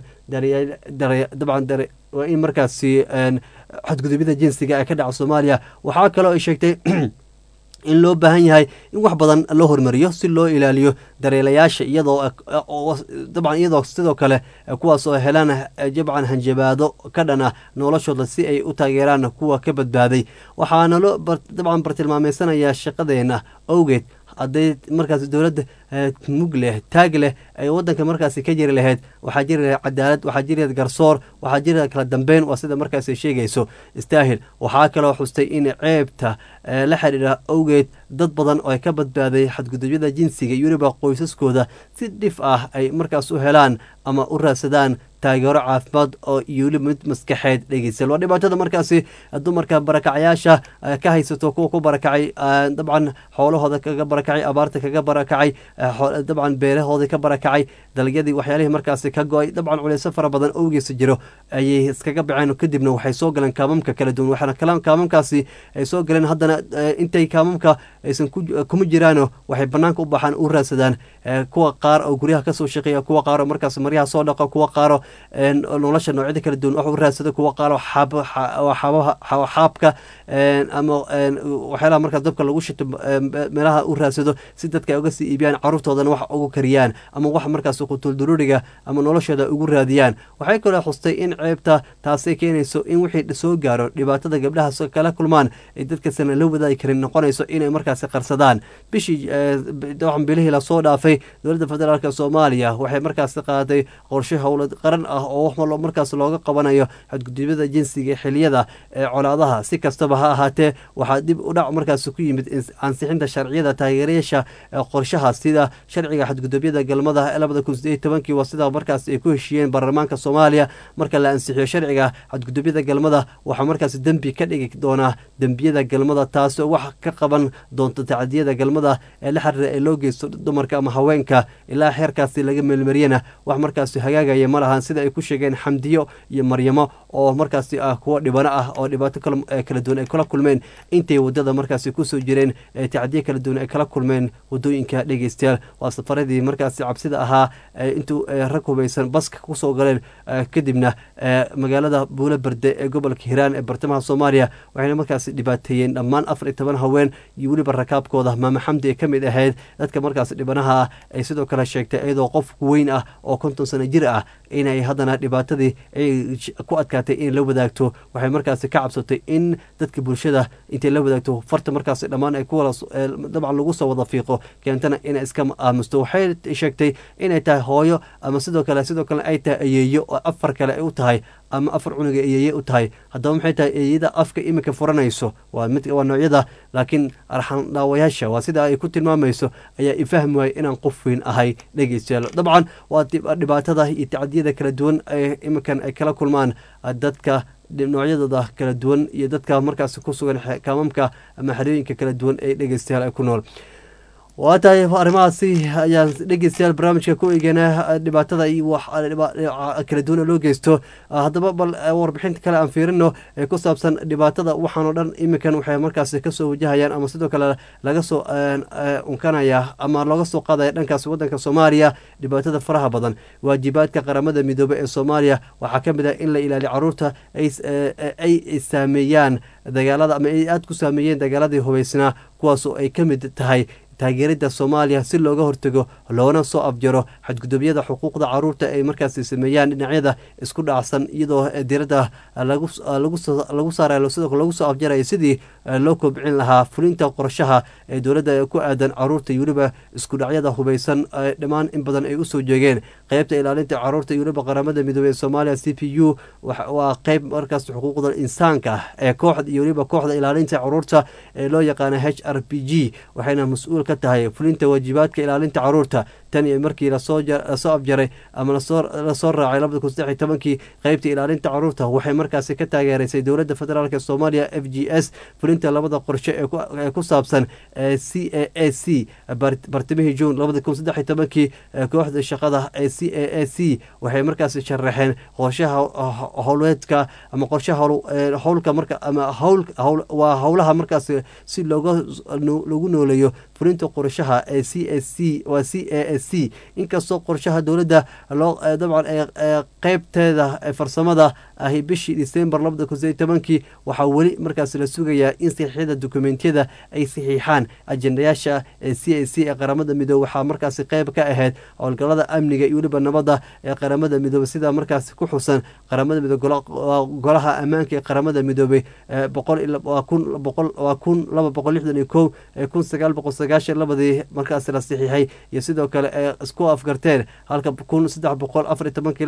dabcan waa in markaasi xadgudubyada jinsiga ee ka dhaca soomaaliya waxaa kaloo ay sheegtay in loo baahan yahay in wax badan loo hormariyo si loo ilaaliyo dareelayaasha iyadoo dabcan iyadoo sidoo kale kuwaas oo helaan jabcan hanjabaado ka dhan ah noloshooda si ay u taageeraan kuwa ka badbaaday waxaana loo dabcan bartilmaameysanayaa shaqadeena awgeed hadday markaas dowladda mug leh taag leh ay wadanka markaasi ka jiri lahayd waxaa jiri lahayd cadaalad waxaa jiri lahayd garsoor waxaa jiri lahayd kala dambeyn waa sida markaasi sheegayso istaahil waxaa kaloo xustay in ceebta la xidhiidha awgeed dad badan oo ay ka badbaaday xadgudubyada jinsiga iyo weliba qoysaskooda si dhif ah ay markaas u helaan ama u raadsadaan taageero caafimaad oo iyo weliba mid maskaxeed dhegeystayaal waa dhibaatada markaasi dumarka barakacyaasha ka haysato kuwa ku barakacay dabcan xoolahooda kaga barakacay abaarta kaga barakacay dabcan beerahoodii ka barakacay dalagyadii waxyaalihii markaasi ka go-ay dabcan culeyso fara badan owgiisa jiro ayay iskaga baceen kadibna waxay soo galeen kaamamka kala duwan waxaana kaamamkaasi ay soo galeen haddana intay kaamamka aysan kuma jiraano waxay banaanka u baxaan u raadsadaan kuwa qaar oo guryaha kasoo shaqeeya kuwa qaar oo markaas maryaha soo dhaqa kuwa qaaro nolosha noocyada kala duwan wax u raadsado kuwa qaalo xaabka ama waxyaalaha markaas dabka lagu shito meelaha u raadsado si dadka ay uga sii iibiyaan caruurtoodana wax ugu kariyaan ama wax markaas qutulduruuriga ama noloshooda ugu raadiyaan waxay kaloo xustay in ceebta taasay keenayso in wixii soo gaaro dhibaatada gabdhaha kala kulmaan ay dadkasana la wadaagi karin noqonayso inay markaasi qarsadaan bishii waxan bilihii lasoo dhaafay dowladda federaalk soomaaliya waxay markaasi qaaday qorshe howlad qaran ah oo wax markaas looga qabanayo xadgudubyada jinsiga xiliyada ee colaadaha si kastaba ha ahaatee waxaa dib u dhac markaas ku yimid ansixinta sharciyada taageerayaasha qorshaha sida sharciga xadgudubyada galmada ee labada kun sideed tobankii waa sidaa markaas ay ku heshiiyeen baarlamaanka soomaaliya marka la ansixiyo sharciga xadgudubyada galmada waxaa markaas dembi ka dhigi doonaa dembiyada galmada taasoo wax ka qaban doonto tacadiyada galmada ee la xiriira ee loo geysto dumarka ama haweenka ilaa xeerkaasi laga meelmariyana wax markaasi hagaagaya ma lahan sida ay ku sheegeen xamdiyo iyo maryamo oo markaasi ah kuwo dhibano ah oo dhibaato kala duwan ay kala kulmeen intay wadada markaasi kusoo jireen ee tacdiyo kala duwan ay kala kulmeen wadooyinka dhegeystayaal waa safaradii markaasi cabsida ahaa intuu rag hubaysan baska kusoo galeen kadibna magaalada buulo berde ee gobolka hiiraan ee bartamaha soomaaliya waxayna markaasi dhibaateeyeen dhammaan afar iyo toban haween iyo weliba rakaabkooda maama xamdi ay ka mid ahayd dadka markaasi dhibanaha ah ay sidoo kale sheegtay iyadoo qof weyn ah oo konton sano jir ah inay haddana dhibaatadii ay ku adkaatay inay la wadaagto waxay markaasi ka cabsatay in dadka bulshada intay la wadaagto farta markaasi dhammaan ay ku dabcan lagu soo wada fiiqo keentana inay iska aamusto waxay sheegtay inay tahay hooyo ama sidoo kale sidoo kale ay tahay ayeeyo oo afar kale ay u tahay ama afar cunuga eyeeye u tahay haddaba maxay tahay eeyada afka iminka furanayso waa mid waa noocyada laakiin arxan dhaawayaasha waa sida ay ku tilmaamayso ayaa ifahmi waaya inaan qof weyn ahay dhegeystayaal dabcan waa dhibaatada iyo tacdiyada kala duwan ee iminkan ay kala kulmaan dadka noocyadooda kala duwan iyo dadka markaas ku sugan kaamamka ama xerooyinka kala duwan ee dhegeystayaal ay ku nool waa tahay arrimahaasi ayaan dhegeystayaal barnaamijka ku eegana dhibaatada iyo wax kala duwana loo geysto haddaba bal warbixinta kale aan fiirino ee ku saabsan dhibaatada waxaanoo dhan iminkan waxay markaasi kasoo wajahayaan ama sidoo kale laga soo unkanaya ama looga soo qaadaya dhankaas wadanka soomaaliya dhibaatada faraha badan waajibaadka qaramada midoobey ee soomaaliya waxaa ka mid ah in la ilaaliyo caruurta ay saameeyaan dagaalada ama ay aada ku saameeyeen dagaaladii hubeysnaa kuwaasoo ay ka mid tahay taageerida soomaaliya si looga hortago loona soo afjaro xadgudubyada xuquuqda caruurta ay markaasi sameeyaan dhinacyada isku dhacsan iyadoo diradda lagu saarayo sidoo lagu soo afjarayo sidii loo kobcin lahaa fulinta qorshaha ee dowladda ku aadan caruurta iyo weliba isku dhacyada hubeysan dhammaan in badan ay usoo jeegeen qeybta ilaalinta caruurta iyo weliba qaramada midoobey ee soomaaliya c p u waa qeyb markaas xuquuqda insaanka ee kooxda iyo weliba kooxda ilaalinta caruurta ee loo yaqaana h r p g waxayna mas-uul ka tahay fulinta waajibaadka ilaalinta caruurta tan iyo markii lasoo afjaray ama lasoo raacay labada kun saddex iyo tobankii qeybta ilaalinta caruurta waxay markaasi ka taageereysay dowladda federaalk soomaaliya f g s fulinta labada qorshe ee ku saabsan c a a c bartimihii juun labada kun saddex iyo tobankii kooxda shaqada ee c a a c waxay markaasi sharaxeen qorshaha howleedka ama qorshaha howlka marka ama howl waa howlaha markaasi si looga lagu nooleeyo fulinta qorshaha ee c a c waa c a a c inkastoo qorshaha dowladda loo dabcan qeybteeda farsamada ahi bishii december labada kun sideed tobankii waxaa weli markaas la sugayaa in saxiixyada dokumentiyada ay saxiixaan ajendayaasha ee c a c ee qaramada midoobe waxaa markaasi qeyb ka ahayd howlgalada amniga iyo weliba nabadda ee qaramada midoobe sida markaasi ku xusan qaramada midoobe golaha ammaanka ee qaramada midoobey boqolwaa kun boqol waa kun laba boqol lixdan iyo kow ee kun sagaal boqol sagaashan labadii markaasi la saxiixay iyo sidoo kale ee isku afgarteen halka kun saddex boqol afar iyo tobankii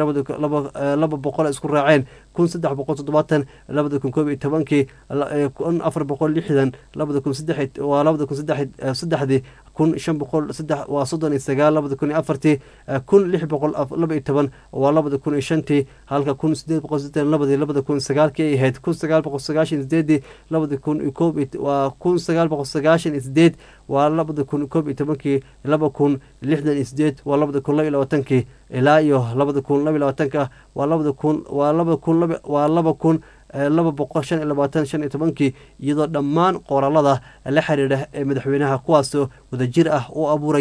laba boqol isku raaceen kun saddex boqol toddobaatan labada kun koob iyo tobankii kun afar boqol lixdan labada kun saddex waa labada kun saddex saddexdii kun shan boqol saddex waa soddon iyo sagaal labada kun iyo afartii kun lix boqol laba iyo toban waa labada kun iyo shantii halka kun sideed boqol siddeetan labadii labada kun sagaalkii ay ahayd kun sagaal boqol sagaashan sideedii labada kun iyo koob waa kun sagaal boqol sagaashan iyo sideed waa labada kun koob iyo tobankii laba kun lixdan iyo sideed waa labada kun laba iyo labaatankii ilaa iyo labada kun laba iyo labaatanka waa labada kun waa laba kun laba waa laba kun laba boqol shan iyo labaatan shan iyo tobankii iyadoo dhammaan qoraalada la xiriira ee madaxweynaha kuwaasoo wadajir ah u abuuraya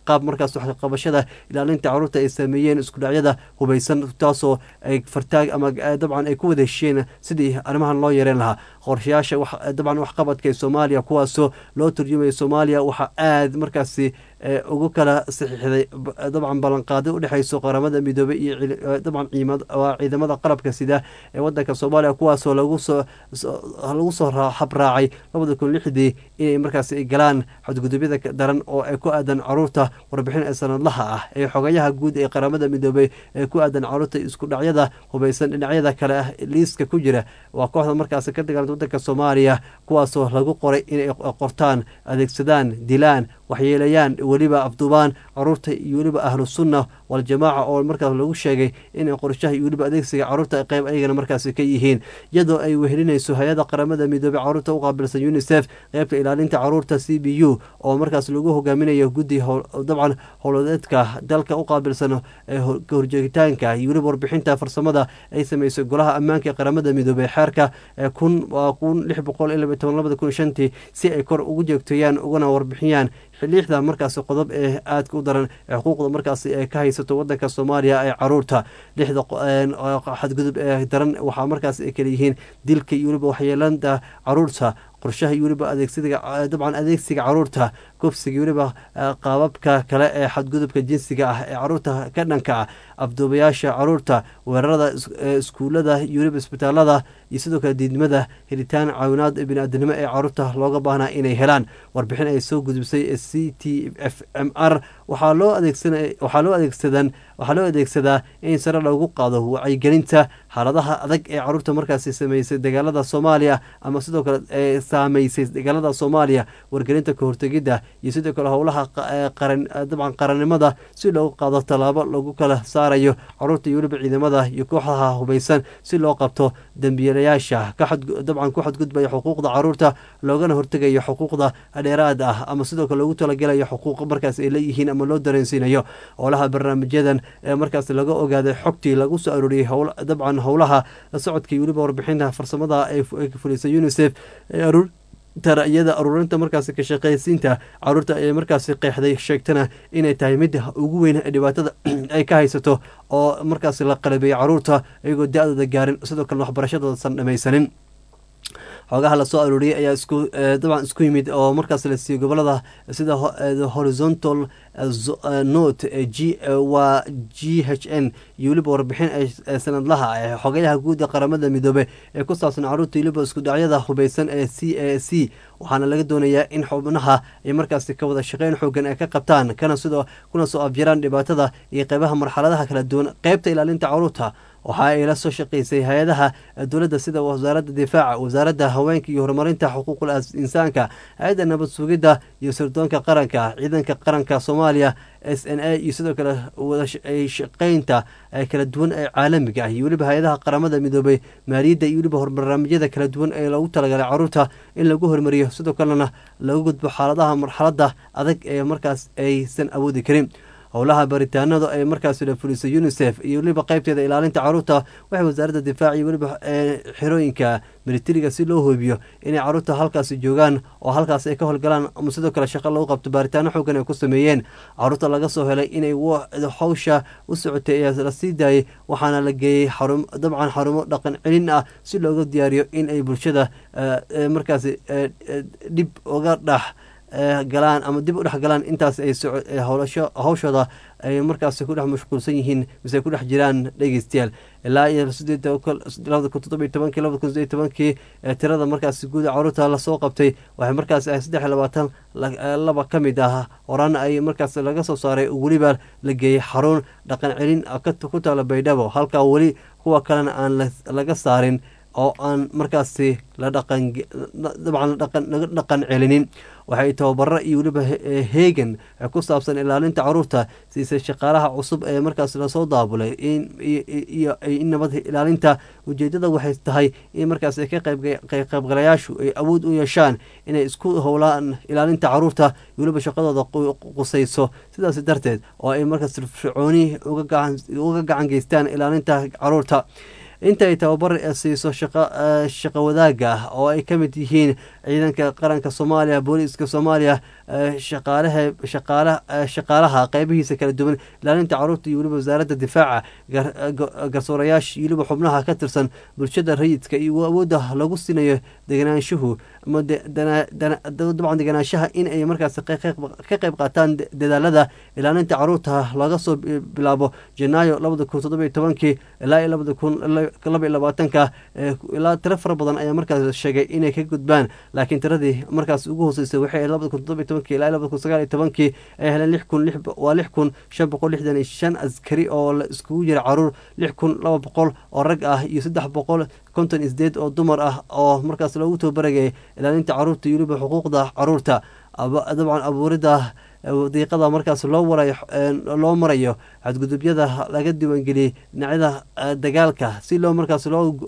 qaab markaas waxqabashada ilaalinta caruurta ay sameeyeen iskudhacyada hubeysan taasoo ay fartaag ama dabcan ay ku wada heshiyeen sidii arrimahan loo yareen lahaa qorshayaasha dabcan waxqabadka ee soomaaliya kuwaasoo loo turjumaya soomaaliya waxaa aad markaasi ugu kala saxiixday dabcan ballanqaado udhexeyso qaramada midoobey iyo dabcan ciidamada qalabka sida ee wadanka soomaaliya kuwaasoo lagusoo lagu soo habraacay labada kun lixdii inay markaasi ay galaan xadgudubyada daran oo ay ku aadan caruurta warbixin ee sanadlaha ah ee xogayaha guud ee qaramada midoobey ee ku aadan caruurta isku dhacyada hubeysan dhinacyada kale ah liiska ku jira waa kooxda markaasi ka dagaalanta wadanka soomaaliya kuwaasoo lagu qoray inay qortaan adeegsadaan dilaan waxyeelayaan weliba afduubaan caruurta iyo weliba ahlu sunna waljamaaca oo markaas lagu sheegay inay qorshaha iyo weliba adeegsiga caruurta qeyb ayagana markaasi ka yihiin iyadoo ay wehelinayso hay-ada qaramada midoobey caruurta u qaabilsan unisef qeybta ilaalinta caruurta c b u oo markaas lagu hogaaminayo guddi dabcan howladeedka dalka u qaabilsan kahorjeegitaanka iyo weliba warbixinta farsamada ay sameysay golaha ammaanka ee qaramada midoobey xeerka kun waa kun lix boqol iyo laba toban labada kun shantii si ay kor ugu jeegteeyaan ugana warbixiyaan xiliixda markaasi qodob ee aadka u daran ee xuquuqda markaasi ay ka haysato wadanka soomaaliya ee caruurta lixda xadgudub ee daran waxaa markaas ay kala yihiin dilka iyo weliba waxyeelanta caruurta qorshaha iyo weliba adeegsiga dabcan adeegsiga caruurta kufsiga weliba qaababka kale ee xadgudubka jinsiga ah ee caruurta ka dhanka ah afduubayaasha caruurta weerarada iskuulada iyo weliba isbitaalada iyo sidoo kale diidmada helitaan caawinaad bini-aadanimo ee caruurta looga baahnaa inay helaan warbixin ay soo gudubsay c t f m r waxaa loo adeegsanwaxaa loo adeegsadan waxaa loo adeegsadaa in sare loogu qaado wacyigelinta xaaladaha adag ee caruurta markaasi sameysay dagaalada soomaaliya ama sidoo kale ee saameysay dagaalada soomaaliya wargelinta kahortegidda iyo sidoo kale howlaha qaran dabcan qarannimada si loogu qaado tallaabo lagu kala saarayo caruurta iyo weliba ciidamada iyo kooxdaha hubeysan si loo qabto dembiilayaasha dabcan ku xadgudbaya xuquuqda caruurta loogana hortegayo xuquuqda dheeraad ah ama sidoo kale loogu talagelayo xuquuq markaas ay leeyihiin ama loo dareensiinayo howlaha barnaamijyadan ee markaas laga ogaaday xogtii lagu soo arooriyey dabcan howlaha socodka iyo weliba warbixinta farsamada ay fulisay unisef iyada aruurinta markaasi ka shaqeysiinta caruurta ee markaasi qeexday sheegtana inay tahay mid ugu weyn ee dhibaatada ay ka haysato oo markaasi la qalabeeyey caruurta iyagoo da-dooda gaarin sidoo kalena waxbarashadoodasan dhamaysanin xoogaha lasoo arooriyey ayaa isku dabcan isku yimid oo markaas la siiyey gobolada sida horizontal note g waa g h n iyo weliba warbixin sanadlaha ee xogayaha guud ee qaramada midoobe ee ku saabsan caruurta weliba isku dhacyada hubeysan ee c a c waxaana laga doonayaa in xubnaha ay markaasi ka wada shaqeyn xoogan ay ka qabtaan kana sidoo kuna soo afjaraan dhibaatada iyo qeybaha marxaladaha kala duwan qeybta ilaalinta caruurta waxa ay la soo shaqeysay hay-adaha dowladda sida wasaaradda difaaca wasaaradda haweenka iyo horumarinta xuquuqul insaanka hay-adda nabad sugidda iyo sirdoonka qaranka ciidanka qaranka soomaaliya s n a iyo sidoo kale wadashaqeynta kala duwan ee caalamiga ah iyo weliba hay-adaha qaramada midoobey maaliyadda iyo weliba barnaamijyada kala duwan ee loogu talagalay caruurta in lagu hormariyo sidoo kalena lagu gudbo xaaladaha marxaladda adag ee markaas aysan awoodi karin howlaha baritaanada ee markaasi la fulisay unisef iyo weliba qeybteeda ilaalinta caruurta waxay wasaaradda difaac iyo weliba xerooyinka militariga si loo hoobiyo inay caruurta halkaasi joogaan oo halkaas ay ka howlgalaan ama sidoo kale shaqo lagu qabto baaritaano xoogan ay ku sameeyeen caruurta laga soo helay inay hawsha u socotay ayaa la sii daayay waxaana la geeyey dabcan xarumo dhaqan celin ah si looga diyaariyo in ay bulshada markaasi dhib uga dhax galaan ama dib u dhex galaan intaas ay hawshooda ay markaas ku dhex mashquulsan yihiin mise ay ku dhex jiraan dhegeystayaal ilaa iyo labada kun toddobiyo tobankii labada kun sideed tobankii tirada markaas guuda caruurta lasoo qabtay waxay markaas ahay saddex iyo labaatan laba ka mid ah horaana ay markaas laga soo saaray weliba la geeyey xarun dhaqan celin ku taala baydhabo halkaa weli kuwa kalena aan laga saarin oo aan markaasi la dhaqan dabcan laga dhaqan celinin waxay tababaro iyo weliba heegan ku saabsan ilaalinta caruurta siisay shaqaalaha cusub ee markaas lasoo daabulay iyo in nabad ilaalinta ujeedada waxay tahay in markaas ka qaybgalayaashu ay awood u yeeshaan inay isku howlaan ilaalinta caruurta iyo weliba shaqadooda qusayso sidaas darteed oo ay markaas fircooni uga gacan geystaan ilaalinta caruurta inta ay tababar siiso shaqo wadaaga ah oo ay ka mid yihiin ciidanka qaranka soomaaliya booliiska soomaaliya shaqaalaha qeybihiisa kala duwan ilaalinta caruurta iyo weliba wasaaradda difaaca garsoorayaasha iyo weliba xubnaha ka tirsan bulshada rayidka iyo awoodda lagu siinayo deganaanshuhu ama dabcan deganaanshaha in ay markaas ka qeyb qaataan dadaalada ilaalinta caruurta laga soo bilaabo janaayo labada kun toddoba iyo tobankii ilaa labada kun laba iyo labaatanka ilaa tiro fara badan ayaa markaas sheegay inay ka gudbaan laakiin tiradii markaas ugu hooseysay waxay ahayd labada kun toddoba iyo tobankii ilaa labada kun sagaal iyo tobankii ay heleen lix kun waa lix kun shan boqol lixdan iyo shan askari oo la iskugu jira caruur lix kun laba boqol oo rag ah iyo saddex boqol konton isdeed oo dumar ah oo markaas loogu tababaragayay ilaalinta caruurta iyo weliba xuquuqda caruurta dabcan abuurida diiqada markaas loo warayo loo marayo xadgudubyada laga diiwaangeliyey dhinacyada dagaalka si loo markaas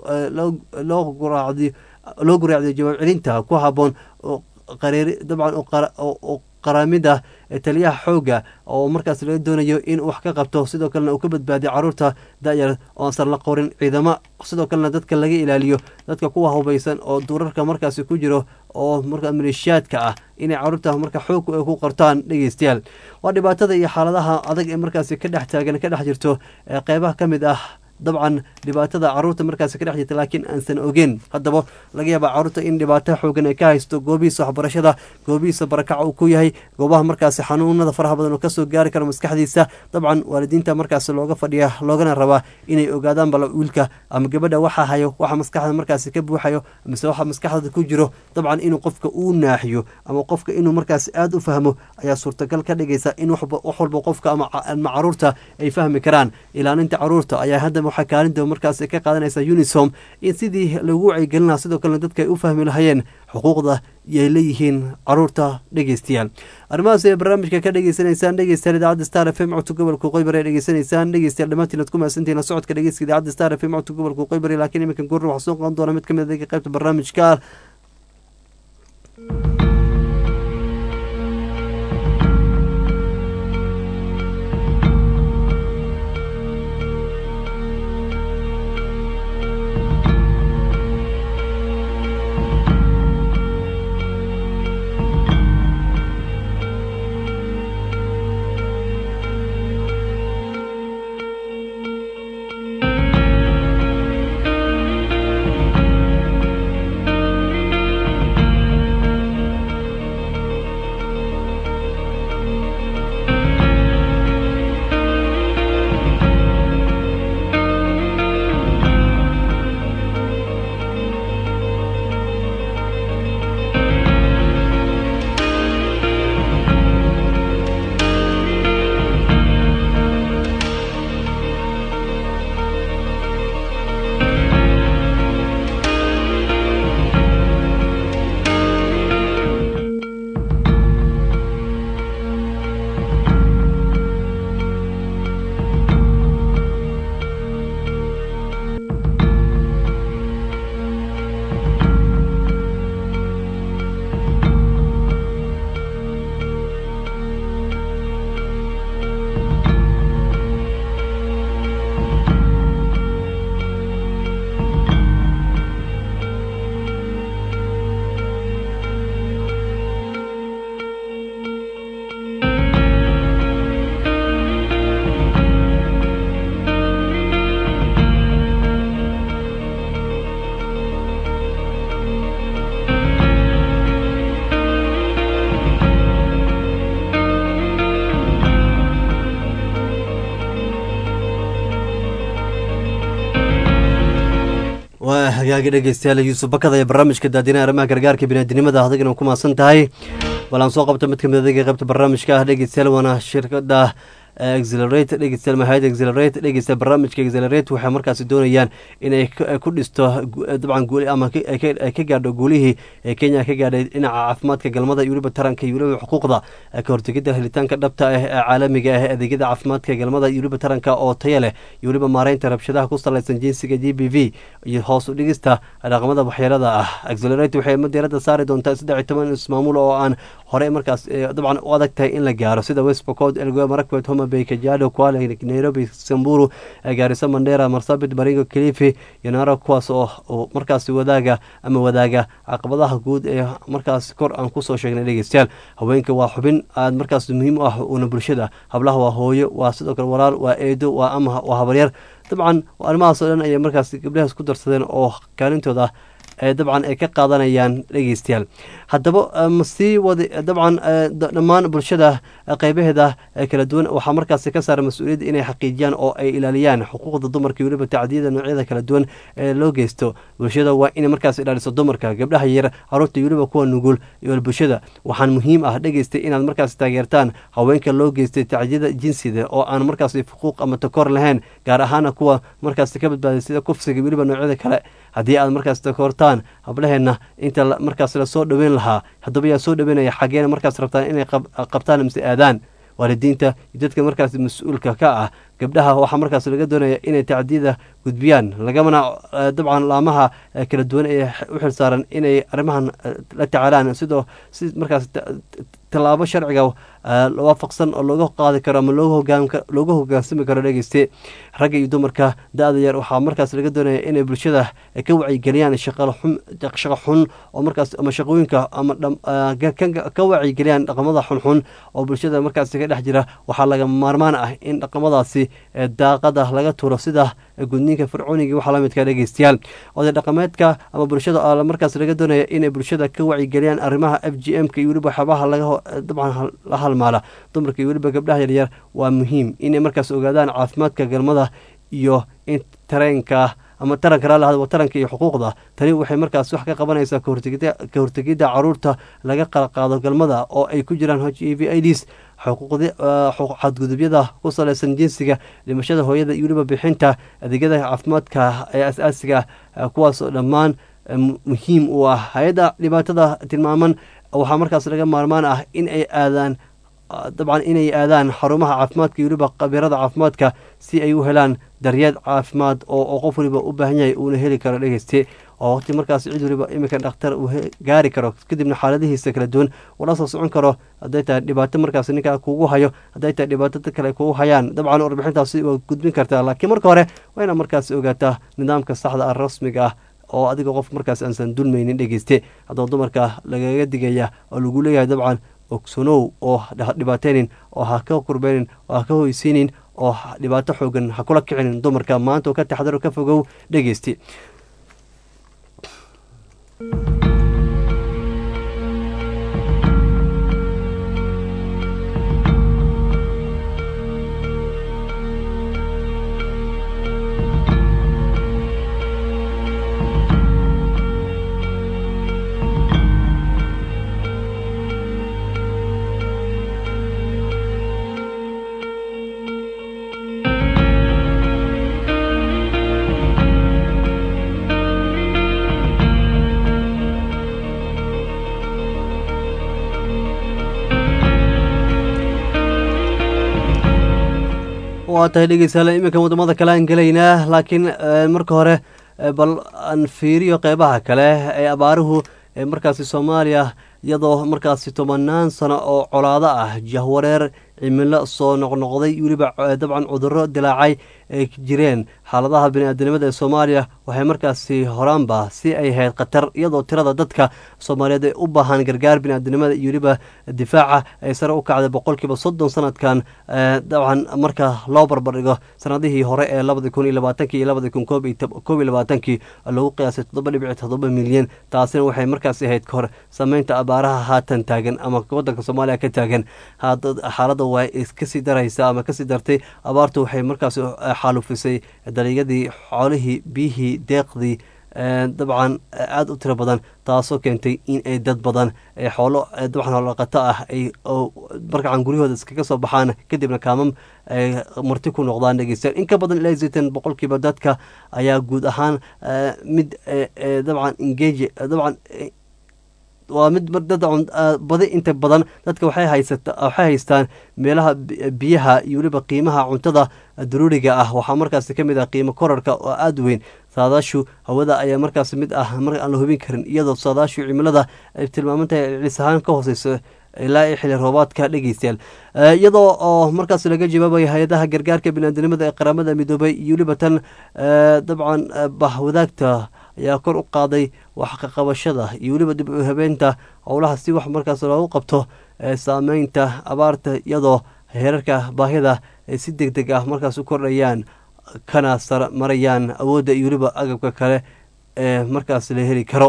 loo guraacdiyo loo guraacdiyo jawaab celinta ku haboon qareeri dabcan qaraamida taliyaha xoogga oo markaas laga doonayo in wax ka qabto sidoo kalena uu ka badbaadiyo caruurta da-yar oo aansan la qorin ciidamo sidoo kalena dadka laga ilaaliyo dadka kuwa hubaysan oo duurarka markaasi ku jiro oo markaa maleeshiyaadka ah inay caruurta marka xoog ay ku qortaan dhegeystayaal waa dhibaatada iyo xaaladaha adag ee markaasi ka dhex taagan ka dhex jirto ee qeybaha ka mid ah dabcan dhibaatada caruurta markaasi ka dhex jirta laakiin aansan ogeyn haddaba laga yaaba caruurta in dhibaato xoogan ay ka haysto goobihiisa waxbarashada goobihiisa barakaca uu ku yahay goobaha markaasi xanuunada faraha badan oo kasoo gaari karo maskaxdiisa dabcan waalidiinta markaasi looga fadhiya loogana rabaa inay ogaadaan bal wiilka ama gabadha waxa hayo waxa maskaxda markaasi ka buuxayo mise waxa maskaxda ku jiro dabcan inuu qofka uu naaxiyo ama qofka inuu markaasi aada u fahmo ayaa suurtagal ka dhigaysa in wax walba qofka ama caruurta ay fahmi karaan ilaalinta caruurta ayaa hadda waxaa kaalinta markaas ka qaadanaysa unisom in sidii lagu wacyigelin lahaa sidoo kalena dadka ay u fahmi lahayeen xuquuqda yay leeyihiin caruurta dhegeystayaal arrimahaas ay barnaamijka ka dhegeysanaysaan dhegeystayaal idaacadda star f m codka gobolka qoybari ay dhegeysanaysaan dhegeystayaal dhammaantiin ad ku mahadsantihiin la socodka dhegeyska idaacadda star f m codka gobolka qoybari laakiin iminkan goorna waxaa soo qaban doona mid ka mid a qaybta barnaamijka waa hagaagi dhegeystayaal yuusuf bakada ee barnaamijka daadinaha arrimaha gargaarka biniadinimada adigana ku maasan tahay bal aan soo qabto mid kamid adiga qaybta barnaamijka ah dhegeystayaal waana shirkada exelerate dhegeystayaal mahayad exelerate dhegeysta barnaamijka exelerate waxay markaasi doonayaan inay ku dhisto dabcan guuli ama ay ka gaadho guulihii ee kenya ka gaadhay dhinaca caafimaadka galmada iyo weliba taranka iyo weliba xuquuqda ka hortegidda helitaanka dhabta ah ee caalamiga ah adeegyada caafimaadka galmada iyo weliba taranka oo taya leh iyo weliba maareynta rabshadaha ku salaysan jinsiga g b v iyo hoos u dhigista dhaqamada waxyeelada ah exelerate waxay madeerada saari doontaa saddex iyo toban ismaamuul oo aan horey markaas dabcan u adag tahay in la gaaro sida westbocod elgoa marakwet homa bay kajiado kuala nairobi samburu gaariso mandera marsabit baringo kilifi iyo naaro kuwaas oo markaasi wadaaga ama wadaaga caqabadaha guud ee markaas kor aan kusoo sheegnay dhegeystayaal haweenka waa xubin aad markaas muhiim u ah una bulshada hablaha waa hooyo waa sidoo kale walaal waa eedo waa ama waa habaryar dabcan arrimahaas oo dhan ayay markaas gabdhahaas ku darsadeen oo kaalintooda dabcan ay ka qaadanayaan dhegeystayaal haddaba masii wadi dabcan dhammaan bulshada qeybaheeda kala duwan waxaa markaasi ka saara mas-uuliyadda inay xaqiijiyaan oo ay ilaaliyaan xuquuqda dumarka weliba tacdiyada noocyada kala duwan ee loo geysto bulshada waa inay markaas ilaaliso dumarka gabdhaha yar caruurta weliba kuwa nugul iyo bulshada waxaan muhiim ah dhegeystay inaad markaas taageertaan haweenka loo geystay tacdiyada jinsida oo aan markaasi xuquuq ama takor lahayn gaar ahaana kuwa markaas ka badbaaday sida kufsiga weliba noocyada kale haddii aad markaas takoortaan hablaheenna inta markaas lasoo dhoweyn lahaa haddaba yaa soo dhoweynaya xageena markaas rabtaan inay qabtaan mise aadaan waalidiinta iyo dadka markaas mas-uulka ka ah gabdhaha waxaa markaas laga doonaya inay tacdiyada gudbiyaan lagamana dabcan laamaha kala duwan ee u xilsaaran inay arrimahan la tacaalaan sidoo si markaas tallaabo sharciga waafaqsan oo looga qaadi karo ama looga hogaansami karo dhegeyste ragga iyo dumarka da-da yar waxaa markaas laga doonaya inay bulshada ka wacyigeliyaan shaqo xun oo markaas ama shaqooyinka ama ka wacyigeliyaan dhaqamada xunxun oo bulshada markaas ka dhex jira waxaa laga maarmaan ah in dhaqamadaasi daaqada laga turo sida gudniinka fircooniga waxaa lamidka dhegeystayaal oday dhaqameedka ama bulshada markaas laga doonaya inay bulshada ka wacyigeliyaan arrimaha f g m ka iyo weliba waxyaabaha laga dabcan la halmaala dumarka iyo weliba gabdhaha yaryar waa muhiim inay markaas ogaadaan caafimaadka galmada iyo in tareenka ama taranka raalahada taranka iyo xuquuqda tani waxay markaas wax ka qabanaysaa ka hortegidda caruurta laga qalaqaado galmada oo ay ku jiraan h e v ids xadgudubyada ku salaysan jinsiga dhimashada hooyada iyo weliba bixinta adeegyada caafimaadka ee as-aasiga kuwaas oo dhammaan muhiim u ah hay-adda dhibaatada tilmaaman waxaa markaas laga maarmaan ah in ay aadaan dabcan inay aadaan xarumaha caafimaadka iyo weliba khabiirada caafimaadka si ay u helaan daryeel caafimaad oo qof waliba u baahan yahay uuna heli karo dhegeyste oo waqti markaas cid waliba iminka dhakhtar uu gaari karo kadibna xaaladihiisa kala duwan ula soo socon karo hadday tahay dhibaato markaas ninkaa kugu hayo hadday tahay dhibaato dad kale kugu hayaan dabcan warbixintaasi waa gudbin kartaa laakiin marka hore waa inaad markaas ogaataa nidaamka saxda ah rasmiga ah oo adiga qof markaas aansan dulmaynin dhegeyste haddaba dumarka lagaga digaya oo lagu leeyahay dabcan ogsanow oo dhibaateynin oo ha ka kurbeynin oo ha ka hoysiinin oo dhibaato xoogan ha kula kicinin dumarka maanta oo ka taxdaro ka fogow dhegeyste waa tahay dhegeystayaal iminkan wadamada kale aan gelaynaa laakiin marka hore bal aan fiiriyo qeybaha kale ee abaaruhu markaasi soomaaliya iyadoo markaasi tobanaan sano oo colaado ah jahwareer cimilo soo noqnoqday weliba dabcan cuduro dilaacay ay jireen xaaladaha bini-aadanimada ee soomaaliya waxay markaasi horaanba si ay ahayd khatar iyadoo tirada dadka soomaaliyeed ee u baahan gargaar bini-aadanimada iyo weliba difaaca ay sare u kacday boqolkiiba soddon sanadkan dabcan marka loo barbardhigo sanadihii hore ee labadi kun iyo labaatankii iyo labadi kun koob iyo labaatankii lagu qiyaasay toddoba dhibici toddoba milyan taasina waxay markaasi ahayd kahor sameynta abaaraha haatan taagan ama wadanka soomaaliya ka taagan xaalada waa kasii daraysa ama kasii dartay abaartu waxay markaas xaalufisay dalinyadii xoolihii biyihii deeqdii dabcan aada u tiro badan taasoo keentay in ay dad badan xoolo dabcan hoolaqato ah ay markaan guryahooda iskaga soo baxaan kadibna kaamam ay marti ku noqdaan dhegeystayaal in ka badan ilaa sitan boqolkiiba dadka ayaa guud ahaan mid dabcan engage dabcan waa mid badi inta badan dadka waxay haysata waxay haystaan meelaha biyaha iyo weliba qiimaha cuntada daruuriga ah waxaa markaasi ka mid ah qiimo korarka oo aada weyn saadaashu hawada ayaa markaasi mid ah mar aan la hubin karin iyadoo saadaashu cimilada ay tilmaamantahay cis ahaan ka hooseyso ilaa iyo xili roobaadka dhegeystayaal iyadoo oo markaas laga jawaabaya hay-adaha gargaarka biniaadamnimada ee qaramada midoobay iyo weliba tan dabcan bahwadaagta ayaa kor u qaaday wax kaqabashada iyo weliba dib u habeynta howlaha si wax markaas loogu qabto saameynta abaarta iyadoo heerarka baahida ay si deg deg ah markaas u kordhayaan kana sar marayaan awoodda iyo weliba agabka kale ee markaas la heli karo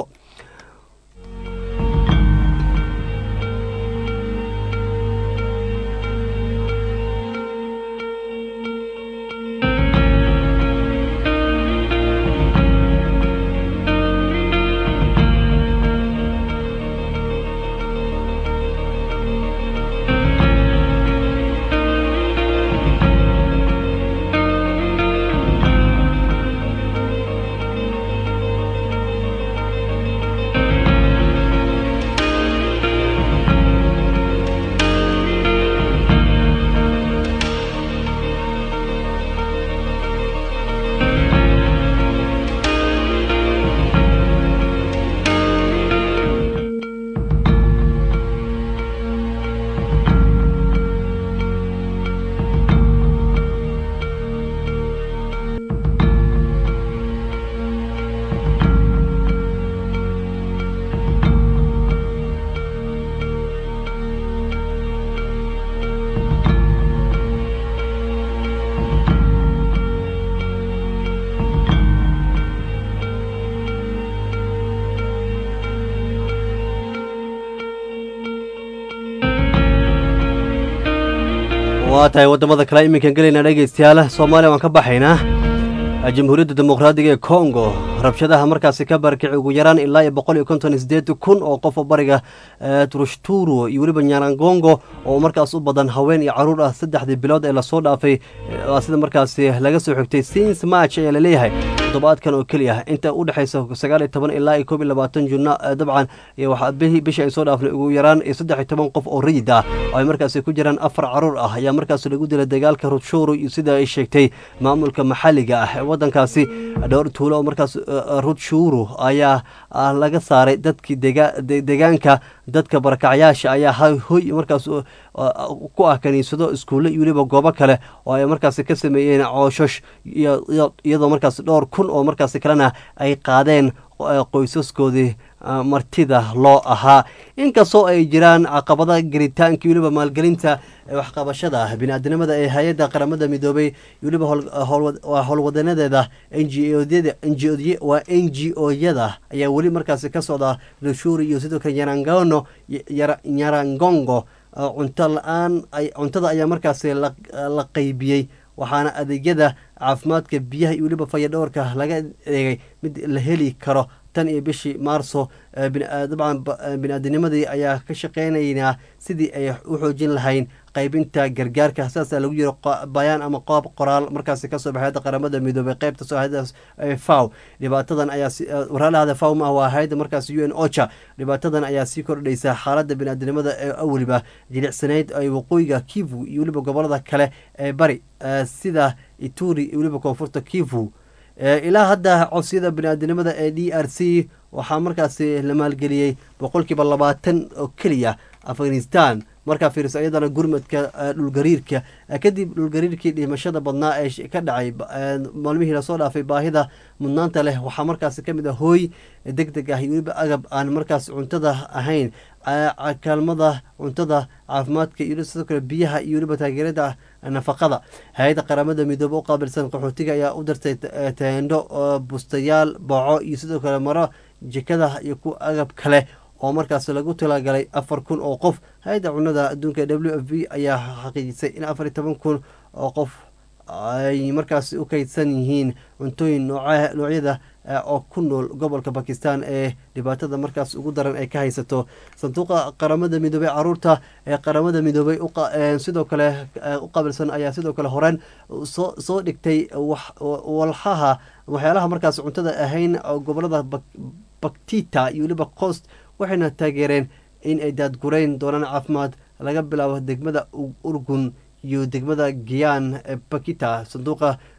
waa tahay waddamada kale iminkan gelayna dhegeystayaal soomaaliya waan ka baxaynaa jamhuuriyadda dimuqraadiga ee congo rabshadaha markaasi ka barkici ugu yaraan ilaa iyo boqol iyo konton sideed kun oo qof oo bariga turushturo iyo weliba nyarangongo oo markaas u badan haween iyo caruur ah saddexdii bilood ee lasoo dhaafay sida markaasi laga soo xigtay sins march ayaa laleeyahay toddobaadkan oo keliya inta u dhexaysa sagaal iyo toban ilaa iyo koob iyo labaatan junno dabcan waxaa bisha ay soo dhaafnay ugu yaraan iyo saddex iyo toban qof oo rayid ah oo ay markaasi ku jiraan afar caruur ah ayaa markaasi lagu dilay dagaalka rutshuru iyo sida ay sheegtay maamulka maxalliga ah ee waddankaasi dhowr tuulo oo markaas rutshuru ayaa laga saaray dadkii deegaanka dadka barakacyaasha ayaa hoy markaas ku ah kaniisado iskuulle iyo weliba goobo kale oo ay markaasi ka sameeyeen cooshosh iyadoo markaas dhowr kun oo markaasi kalena ay qaadeen qoysaskoodii martida loo ahaa inkastoo ay jiraan caqabada gelitaanka weliba maalgelinta waxqabashada bini-aadinimada ee hay-adda qaramada midoobay weliba howlwadanadeeda waa n g o-yada ayaa weli markaasi ka socda rushuri iyo sidoo kale yarangono nyarangongo cunto la-aan cuntada ayaa markaasi la qaybiyey waxaana adeegyada caafimaadka biyaha iyo weliba fayadhowrka laga eegay mid la heli karo tan iyo bishii maarso dabcan bini-aadinimadii ayaa ka shaqeynaynaa sidii ay u xoojin lahayn qaybinta gargaarka saasaa lagu yiri bayaan ama qoob qoraal markaasi kasoo baxay hadda qaramada midoobay qeybta soo hayadaas faw dhibaatadan ayaa waraalahada faw ma ah waa hayadda markaas u n ocha dhibaatadan ayaa sii kordhaysa xaaladda bini-aadinimada ee aweliba jilicsanayd ay waqooyiga kivu iyo weliba gobolada kale ee bari sida ituri iyo weliba koonfurta kivu ilaa hadda codsiyada bini-aadinimada ee d r c waxaa markaasi la maalgeliyey boqolkiiba labaatan oo keliya afghanistan markaa fiiriso iyadana gurmadka dhulgariirka kadib dhulgariirkii dhimashada badnaa ee ka dhacay maalmihii lasoo dhaafay baahida mudnaanta leh waxaa markaasi kamid ah hooy deg deg ah iyo weliba agab aan markaas cuntada ahayn kaalmada cuntada caafimaadka iyo sidoo kale biyaha iyo weliba taageerada nafaqada hay-adda qaramada midoobe u qaabilsan qaxootiga ayaa u dirtay teendho bustayaal booco iyo sidoo kale maro jikada iyo ku agab kale oo markaas lagu talagalay afar kun oo qof hay-adda cunada adduunka w f b ayaa xaqiijisay in afar iyo toban kun oo qof ay markaas u kaydsan yihiin cuntooyin noocyada oo ku nool gobolka bakistan ee dhibaatada markaas ugu daran ay ka haysato sanduuqa qaramada midoobey caruurta ee qaramada midoobey sidoo kale u qaabilsan ayaa sidoo kale horeen soo dhigtay walxaha waxyaalaha markaas cuntada ahayn gobolada baktita iyo weliba cost waxayna taageereen in ay daadgurayn doonaan caafimaad laga bilaabo degmada urgun iyo degmada giyaan bakita sanduuqa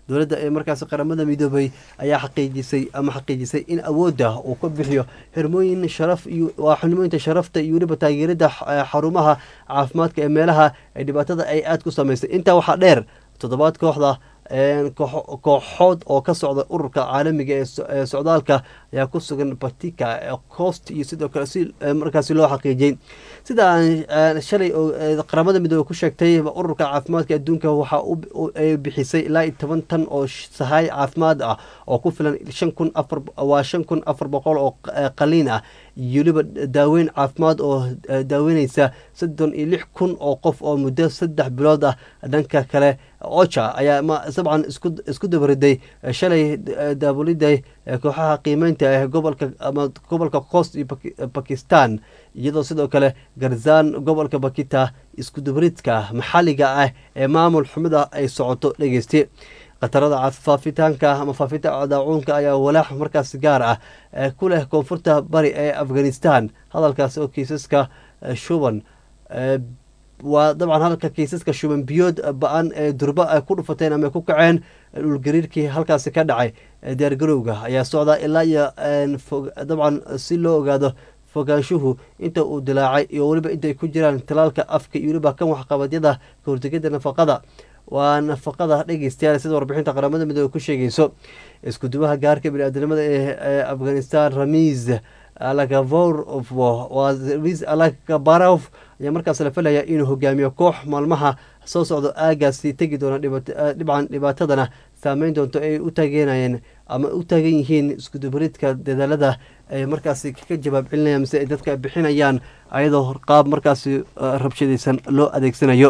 dowladda ee markaasi qaramada midoobay ayaa xaqiijisay ama xaqiijisay in awoodda uu ka bixiyo xirmooyin sharaf iyo waa xirmooyinta sharafta iyo weliba taageerada xarumaha caafimaadka ee meelaha ee dhibaatada ay aada ku samaysay intaa waxaa dheer toddobaad kooxda kooxood oo ka socda ururka caalamiga ee socdaalka ayaa ku sugan batika cost iyo sidoo kale si markaasi loo xaqiijiyey sida aan shalay qaramada midoobe ku sheegtay ururka caafimaadka adduunka waxa ay bixisay ilaa iyo toban tan oo sahay caafimaad ah oo ku filan shan kun afar waa shan kun afar boqol oo qaliin ah iyo weliba daaweyn caafimaad oo daaweyneysa soddon iyo lix kun oo qof oo muddo saddex bilood ah dhanka kale ocha ayaa dabcan isku dabariday shalay daabulida kooxaha qiimeynta ee gobolka ama gobolka cost iyo bakistan iyadoo sidoo kale garzaan gobolka bakita isku dabaridka maxalliga ah ee maamul xumida ay socoto dhegeyste khatarada faafitaanka ama faafinta daacuunka ayaa walaax markaas gaar ah ku leh koonfurta bari ee afghanistan hadalkaasi oo kiisaska shuban waa dabcan halka kiisaska shuban biyood ba-an ee durba ay ku dhufateen ama ku kaceen dhulgariirkii halkaasi ka dhacay diyaargarowga ayaa socdaa ilaa iyo dabcan si loo ogaado fogaanshuhu inta uu dilaacay iyo weliba intay ku jiraan talaalka afka iyo weliba kan waxqabadyada kahortegada nafaqada waa nafaqada dhegeystayaal sida warbixinta qaramada midoobe ku sheegayso iskudubaha gaarka bini-aadamada ee afghanistan ramiz alagabarov ayaa markaas la filaya inuu hogaamiyo koox maalmaha soo socdo aagaasi tegi doona dhibcan dhibaatadana saameyn doonto ay u taageynayeen ama u taagan yihiin iskudubaridka dadaalada ay markaasi ka jawaab celinayaan mise ay dadka bixinayaan ayadoo qaab markaasi rabshadaysan loo adeegsanayo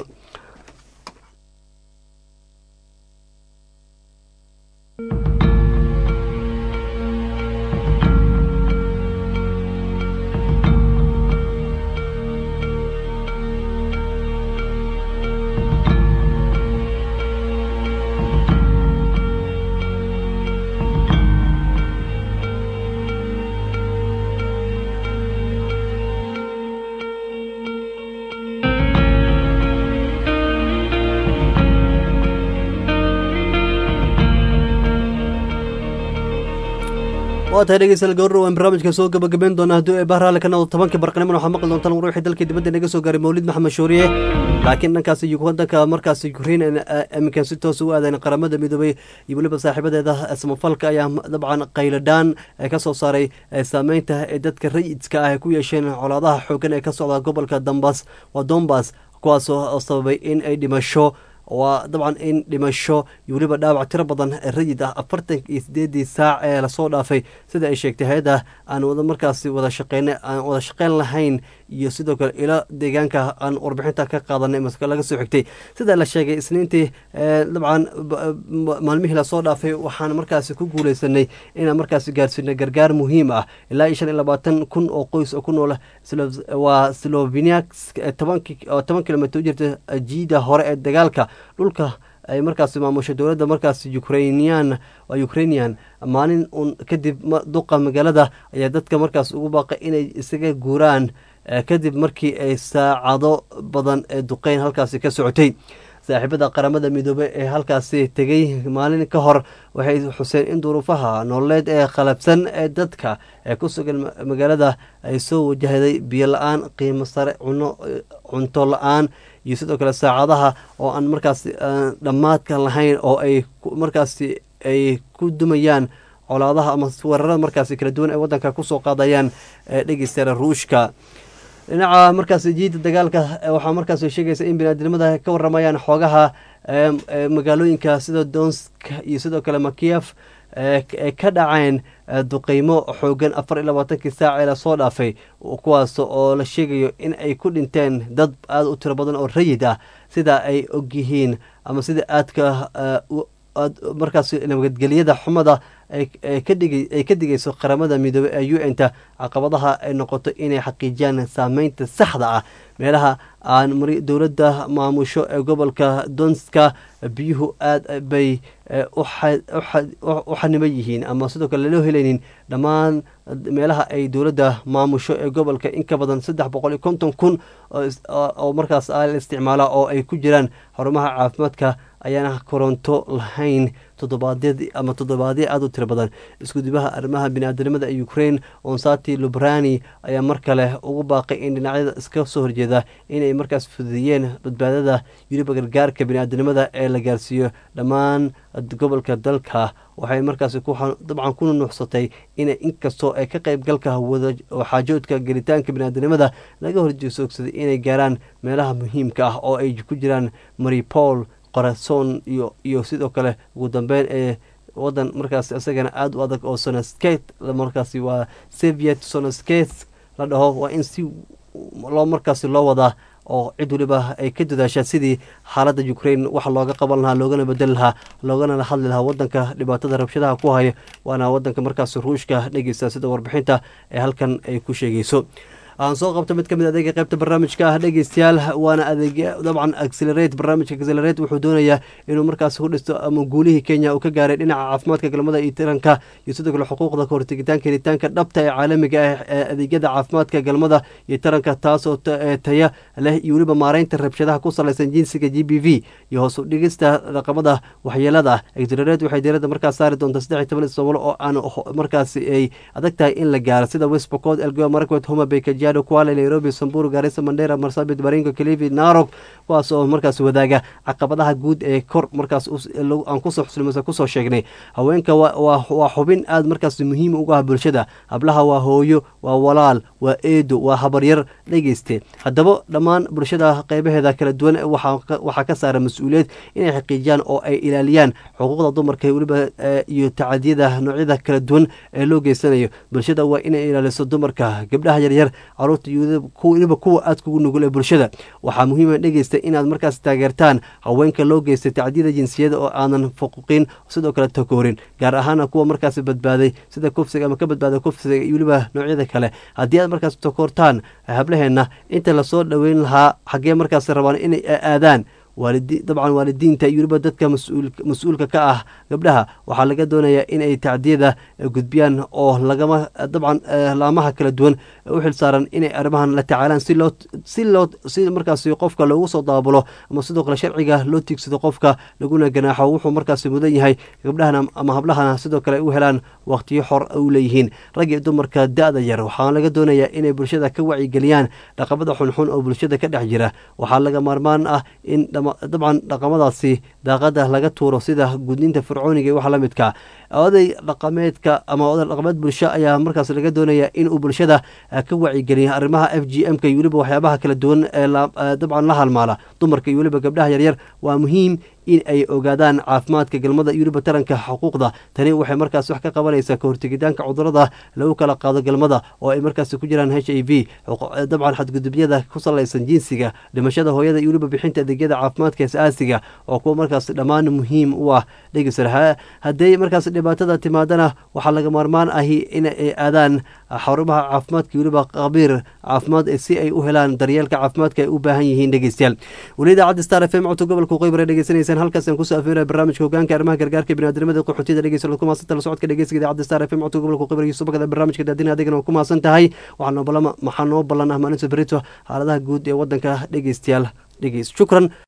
waa tahay dhegeystayaal gawrar waan barnaamijka soo gabagabeyn doona haddii ay bahraale ka noqdo tobankii barqaniman waxaa maqli doontaan war wixii dalkii dibadda naga soo gaaray mawlid maxamed shuuriye laakiin dhankaasi wadanka markaasi ukrain iminkan si toos ugu aadayn qaramada midoobay iyo weliba saaxiibadeeda samafalka ayaa dabcan qayladhaan ka soo saaray saameynta ee dadka rayidka ah ay ku yeesheen colaadaha xoogan ee ka socda gobolka dambas waa dombas kuwaas oo sababay in ay dhimasho waa dabcan in dhimasho iyo weliba dhaawac tiro badan rayid ah afartan iyo sideedii saac ee lasoo dhaafay sida ay sheegtay hay-adda aan wada markaasi wada shaqeyn aan wada shaqeyn lahayn iyo sidoo kale ilo deegaanka aan warbixinta ka qaadanay maska laga soo xigtay sida la sheegay isniintii dabcan maalmihii lasoo dhaafay waxaan markaasi ku guuleysanay inaan markaasi gaarsiino gargaar muhiim ah ilaa iyo shan iyo labaatan kun oo qoys oo ku nool waa slovenia toban kilomitr u jirta jiida hore ee dagaalka dhulka ay markaasi maamusho dowladda markaasi ukrainian waa ukrainian maalin un kadib duqa magaalada ayaa dadka markaas ugu baaqay inay isaga guuraan kadib markii ay saacado badan ee duqeyn halkaasi ka socotay saaxiibada qaramada midoobey ee halkaasi tegey maalin ka hor waxay xuseen in duruufaha nololeed ee qalabsan ee dadka ee ku sugan magaalada ay soo wajahday biyo la-aan qiimo sare cuno cunto la-aan iyo sidoo kale saacadaha oo aan markaasi dhammaadka lahayn oo ay markaasi ay ku dumayaan colaadaha ama weerarada markaasi kala duwan ay wadanka kusoo qaadayaan dhegeystayaal ruushka dhinaca markaas jiida dagaalka waxaa markaas sheegaysa in biniaadamada ka waramayaan xoogaha magaalooyinka sida donsk iyo sidoo kale makiyef ee ka dhaceen duqeymo xoogan afar iyo labaatankii saac ee lasoo dhaafay kuwaas oo la sheegayo in ay ku dhinteen dad aada u tiro badan oo rayid ah sida ay ogyihiin ama sida aadka markaas nabadgelyada xumada ay ka digayso qaramada midoobey ee u n ta caqabadaha ay noqoto inay xaqiijiyaan saameynta saxda ah meelaha aan dowladda maamusho ee gobolka donska biyuhu aad bay u xaniban yihiin ama sidoo kale loo helaynin dhammaan meelaha ay dowladda maamusho ee gobolka in ka badan saddex boqol iyo konton kun oo markaas la isticmaala oo ay ku jiraan xarumaha caafimaadka ayaana koronto lahayn toddobaadyad ama toddobaadyo aada u tiro badan iskudibaha arrimaha bini-aadanimada ee ukraine onsati lubrani ayaa mar kale ugu baaqay in dhinacyada iska soo horjeeda inay markaas fududeeyeen badbaadada yuriba gargaarka bini-aadanimada ee la gaarsiiyo dhammaan gobolka dalka waxay markaasi dabcan ku nunuuxsatay inay inkastoo ay ka qaybgalka xaajoodka gelitaanka bini-aadanimada laga horjeesoogsaday inay gaaraan meelaha muhiimka ah oo ay ku jiraan maripol qorason iyo iyo sidoo kale ugu dambeyn ee wadan markaas isagana aada u adag oo sonosket markaasi waa soviet sonosket la dhaho waa in si loo markaasi loo wadaa oo cid waliba ay ka dadaashaa sidii xaaladda ukraine waxa looga qaban lahaa loogana bedeli lahaa loogana hadli lahaa wadanka dhibaatada rabshadaha ku haya waana wadanka markaas ruushka dhegeysta sida warbixinta ee halkan ay ku sheegeyso aan soo qabto mid ka mid adeega qaybta barnaamijka ah dhegeystayaal waana adeeg dabcan accelerate barnaamijka accelerate wuxuu doonayaa inuu markaas ku dhisto ama guulihii kenya uu ka gaaray dhinaca caafimaadka galmada iyo tiranka iyo sidoo kale xuquuqda kahortegitaanka helitaanka dhabta ee caalamiga ah ee adeegyada caafimaadka galmada iyo taranka taasoo taya leh iyo weliba maareynta rabshadaha ku salaysan jinsiga g b v iyo hoos u dhigista dhaqamada waxyeelada ah accelerate waxay diiradda markaas saari doontaa saddex iyo toban ismaamulo oo aan markaasi ay adag tahay in la gaaro sida west pocod elgeyo marakwet homa bay kajiado kuala nairobi samburu gaarisa mandera marsabit baringo kilifi narok kuwaas oo markaas wadaaga caqabadaha guud ee kor markaas aan kusoo xuslimasa kusoo sheegnay haweenka waa xubin aada markaas muhiim uga ah bulshada hablaha waa hooyo waa walaal waa eedo waa habaryar dhegeyste haddaba dhammaan bulshada qeybaheeda kala duwan waxaa ka saara mas-uuliyad inay xaqiijiyaan oo ay ilaaliyaan xuquuqda dumarka weliba iyo tacadiyada noocyada kala duwan ee loo geysanayo bulshada waa inay ilaaliso dumarka gabdhaha yaryar caruurta weliba kuwa aad kugu nugul ee bulshada waxaa muhiima dhegeysta inaad markaas taageertaan haweenka loo geystay tacdiyada jinsiyada oo aanan fuquqin sidoo kale takoorin gaar ahaana kuwa markaas badbaaday sida kufsiga ama ka badbaaday kufsiga iyo weliba noocyada kale haddii aad markaas takoortaan hablaheenna inta lasoo dhoweyn lahaa xaggee markaas rabaan inay aadaan waalidi dabcan waalidiinta iyo weliba dadka mas-uulka ka ah gabdhaha waxaa laga doonayaa in ay tacdiyada gudbiyaan oo lagama dabcan laamaha kala duwan u xil saaran inay arrimahan la tacaalaan si loo si loo si markaasi qofka loogu soo daabulo ama sidoo kale sharciga loo tiigsado qofka laguna ganaaxo wuxuu markaasi mudan yahay gabdhahana ama hablahana sidoo kale u helaan waqtiyo xor u leeyihiin rag iyo dumarka da-da yar waxaa laga doonayaa inay bulshada ka wacyigeliyaan dhaqamada xunxun oo bulshada ka dhex jira waxaa laga maarmaan ah in dabcan dhaqamadaasi daaqada laga tuuro sida gudninta fircooniga iyo waxa la midka oday dhaqameedka ama oday dhaqameed bulsho ayaa markaas laga doonaya inuu bulshada ka wacyigeliya arrimaha f g m ka iyo weliba waxyaabaha kala duwan ee dabcan la halmaala dumarka iyo weliba gabdhaha yaryar waa muhiim in ay ogaadaan caafimaadka galmada iyo weliba taranka xuquuqda tani waxay markaas wax ka qabanaysaa kahortegitaanka cudurada lagu kala qaado galmada oo ay markaas ku jiraan h i v dabcan xadgudubyada ku salaysan jinsiga dhimashada hooyada iyo weliba bixinta adeegyada caafimaadka asaasiga oo kuwa markaas dhammaan muhiim u ah dhegeysar hadday markaas dhibaatada timaadana waxaa laga maarmaan ahi in ay aadaan xarumaha caafimaadka iyo weliba qabiir caafimaad si ay u helaan daryeelka caafimaadka ay u baahan yihiin dhegeystayaal weli idaacadda star f m codka gobolka qeybare dhegeysanaysaan halkaasaan kusoo afeeraya barnaamijka hogaanka arrimaha gargaarka biniadamada qaxootiyada dhegeysa ku maasanta la socodka dhegeysiga idaacadda star f m codka gobolka qeybare iyo subakada barnaamijka daadina adigana ku maasan tahay waxaa noo ballan maxaa noo ballan ah maalinta berito xaaladaha guud ee wadanka dhegeystayaal dhegeys shukran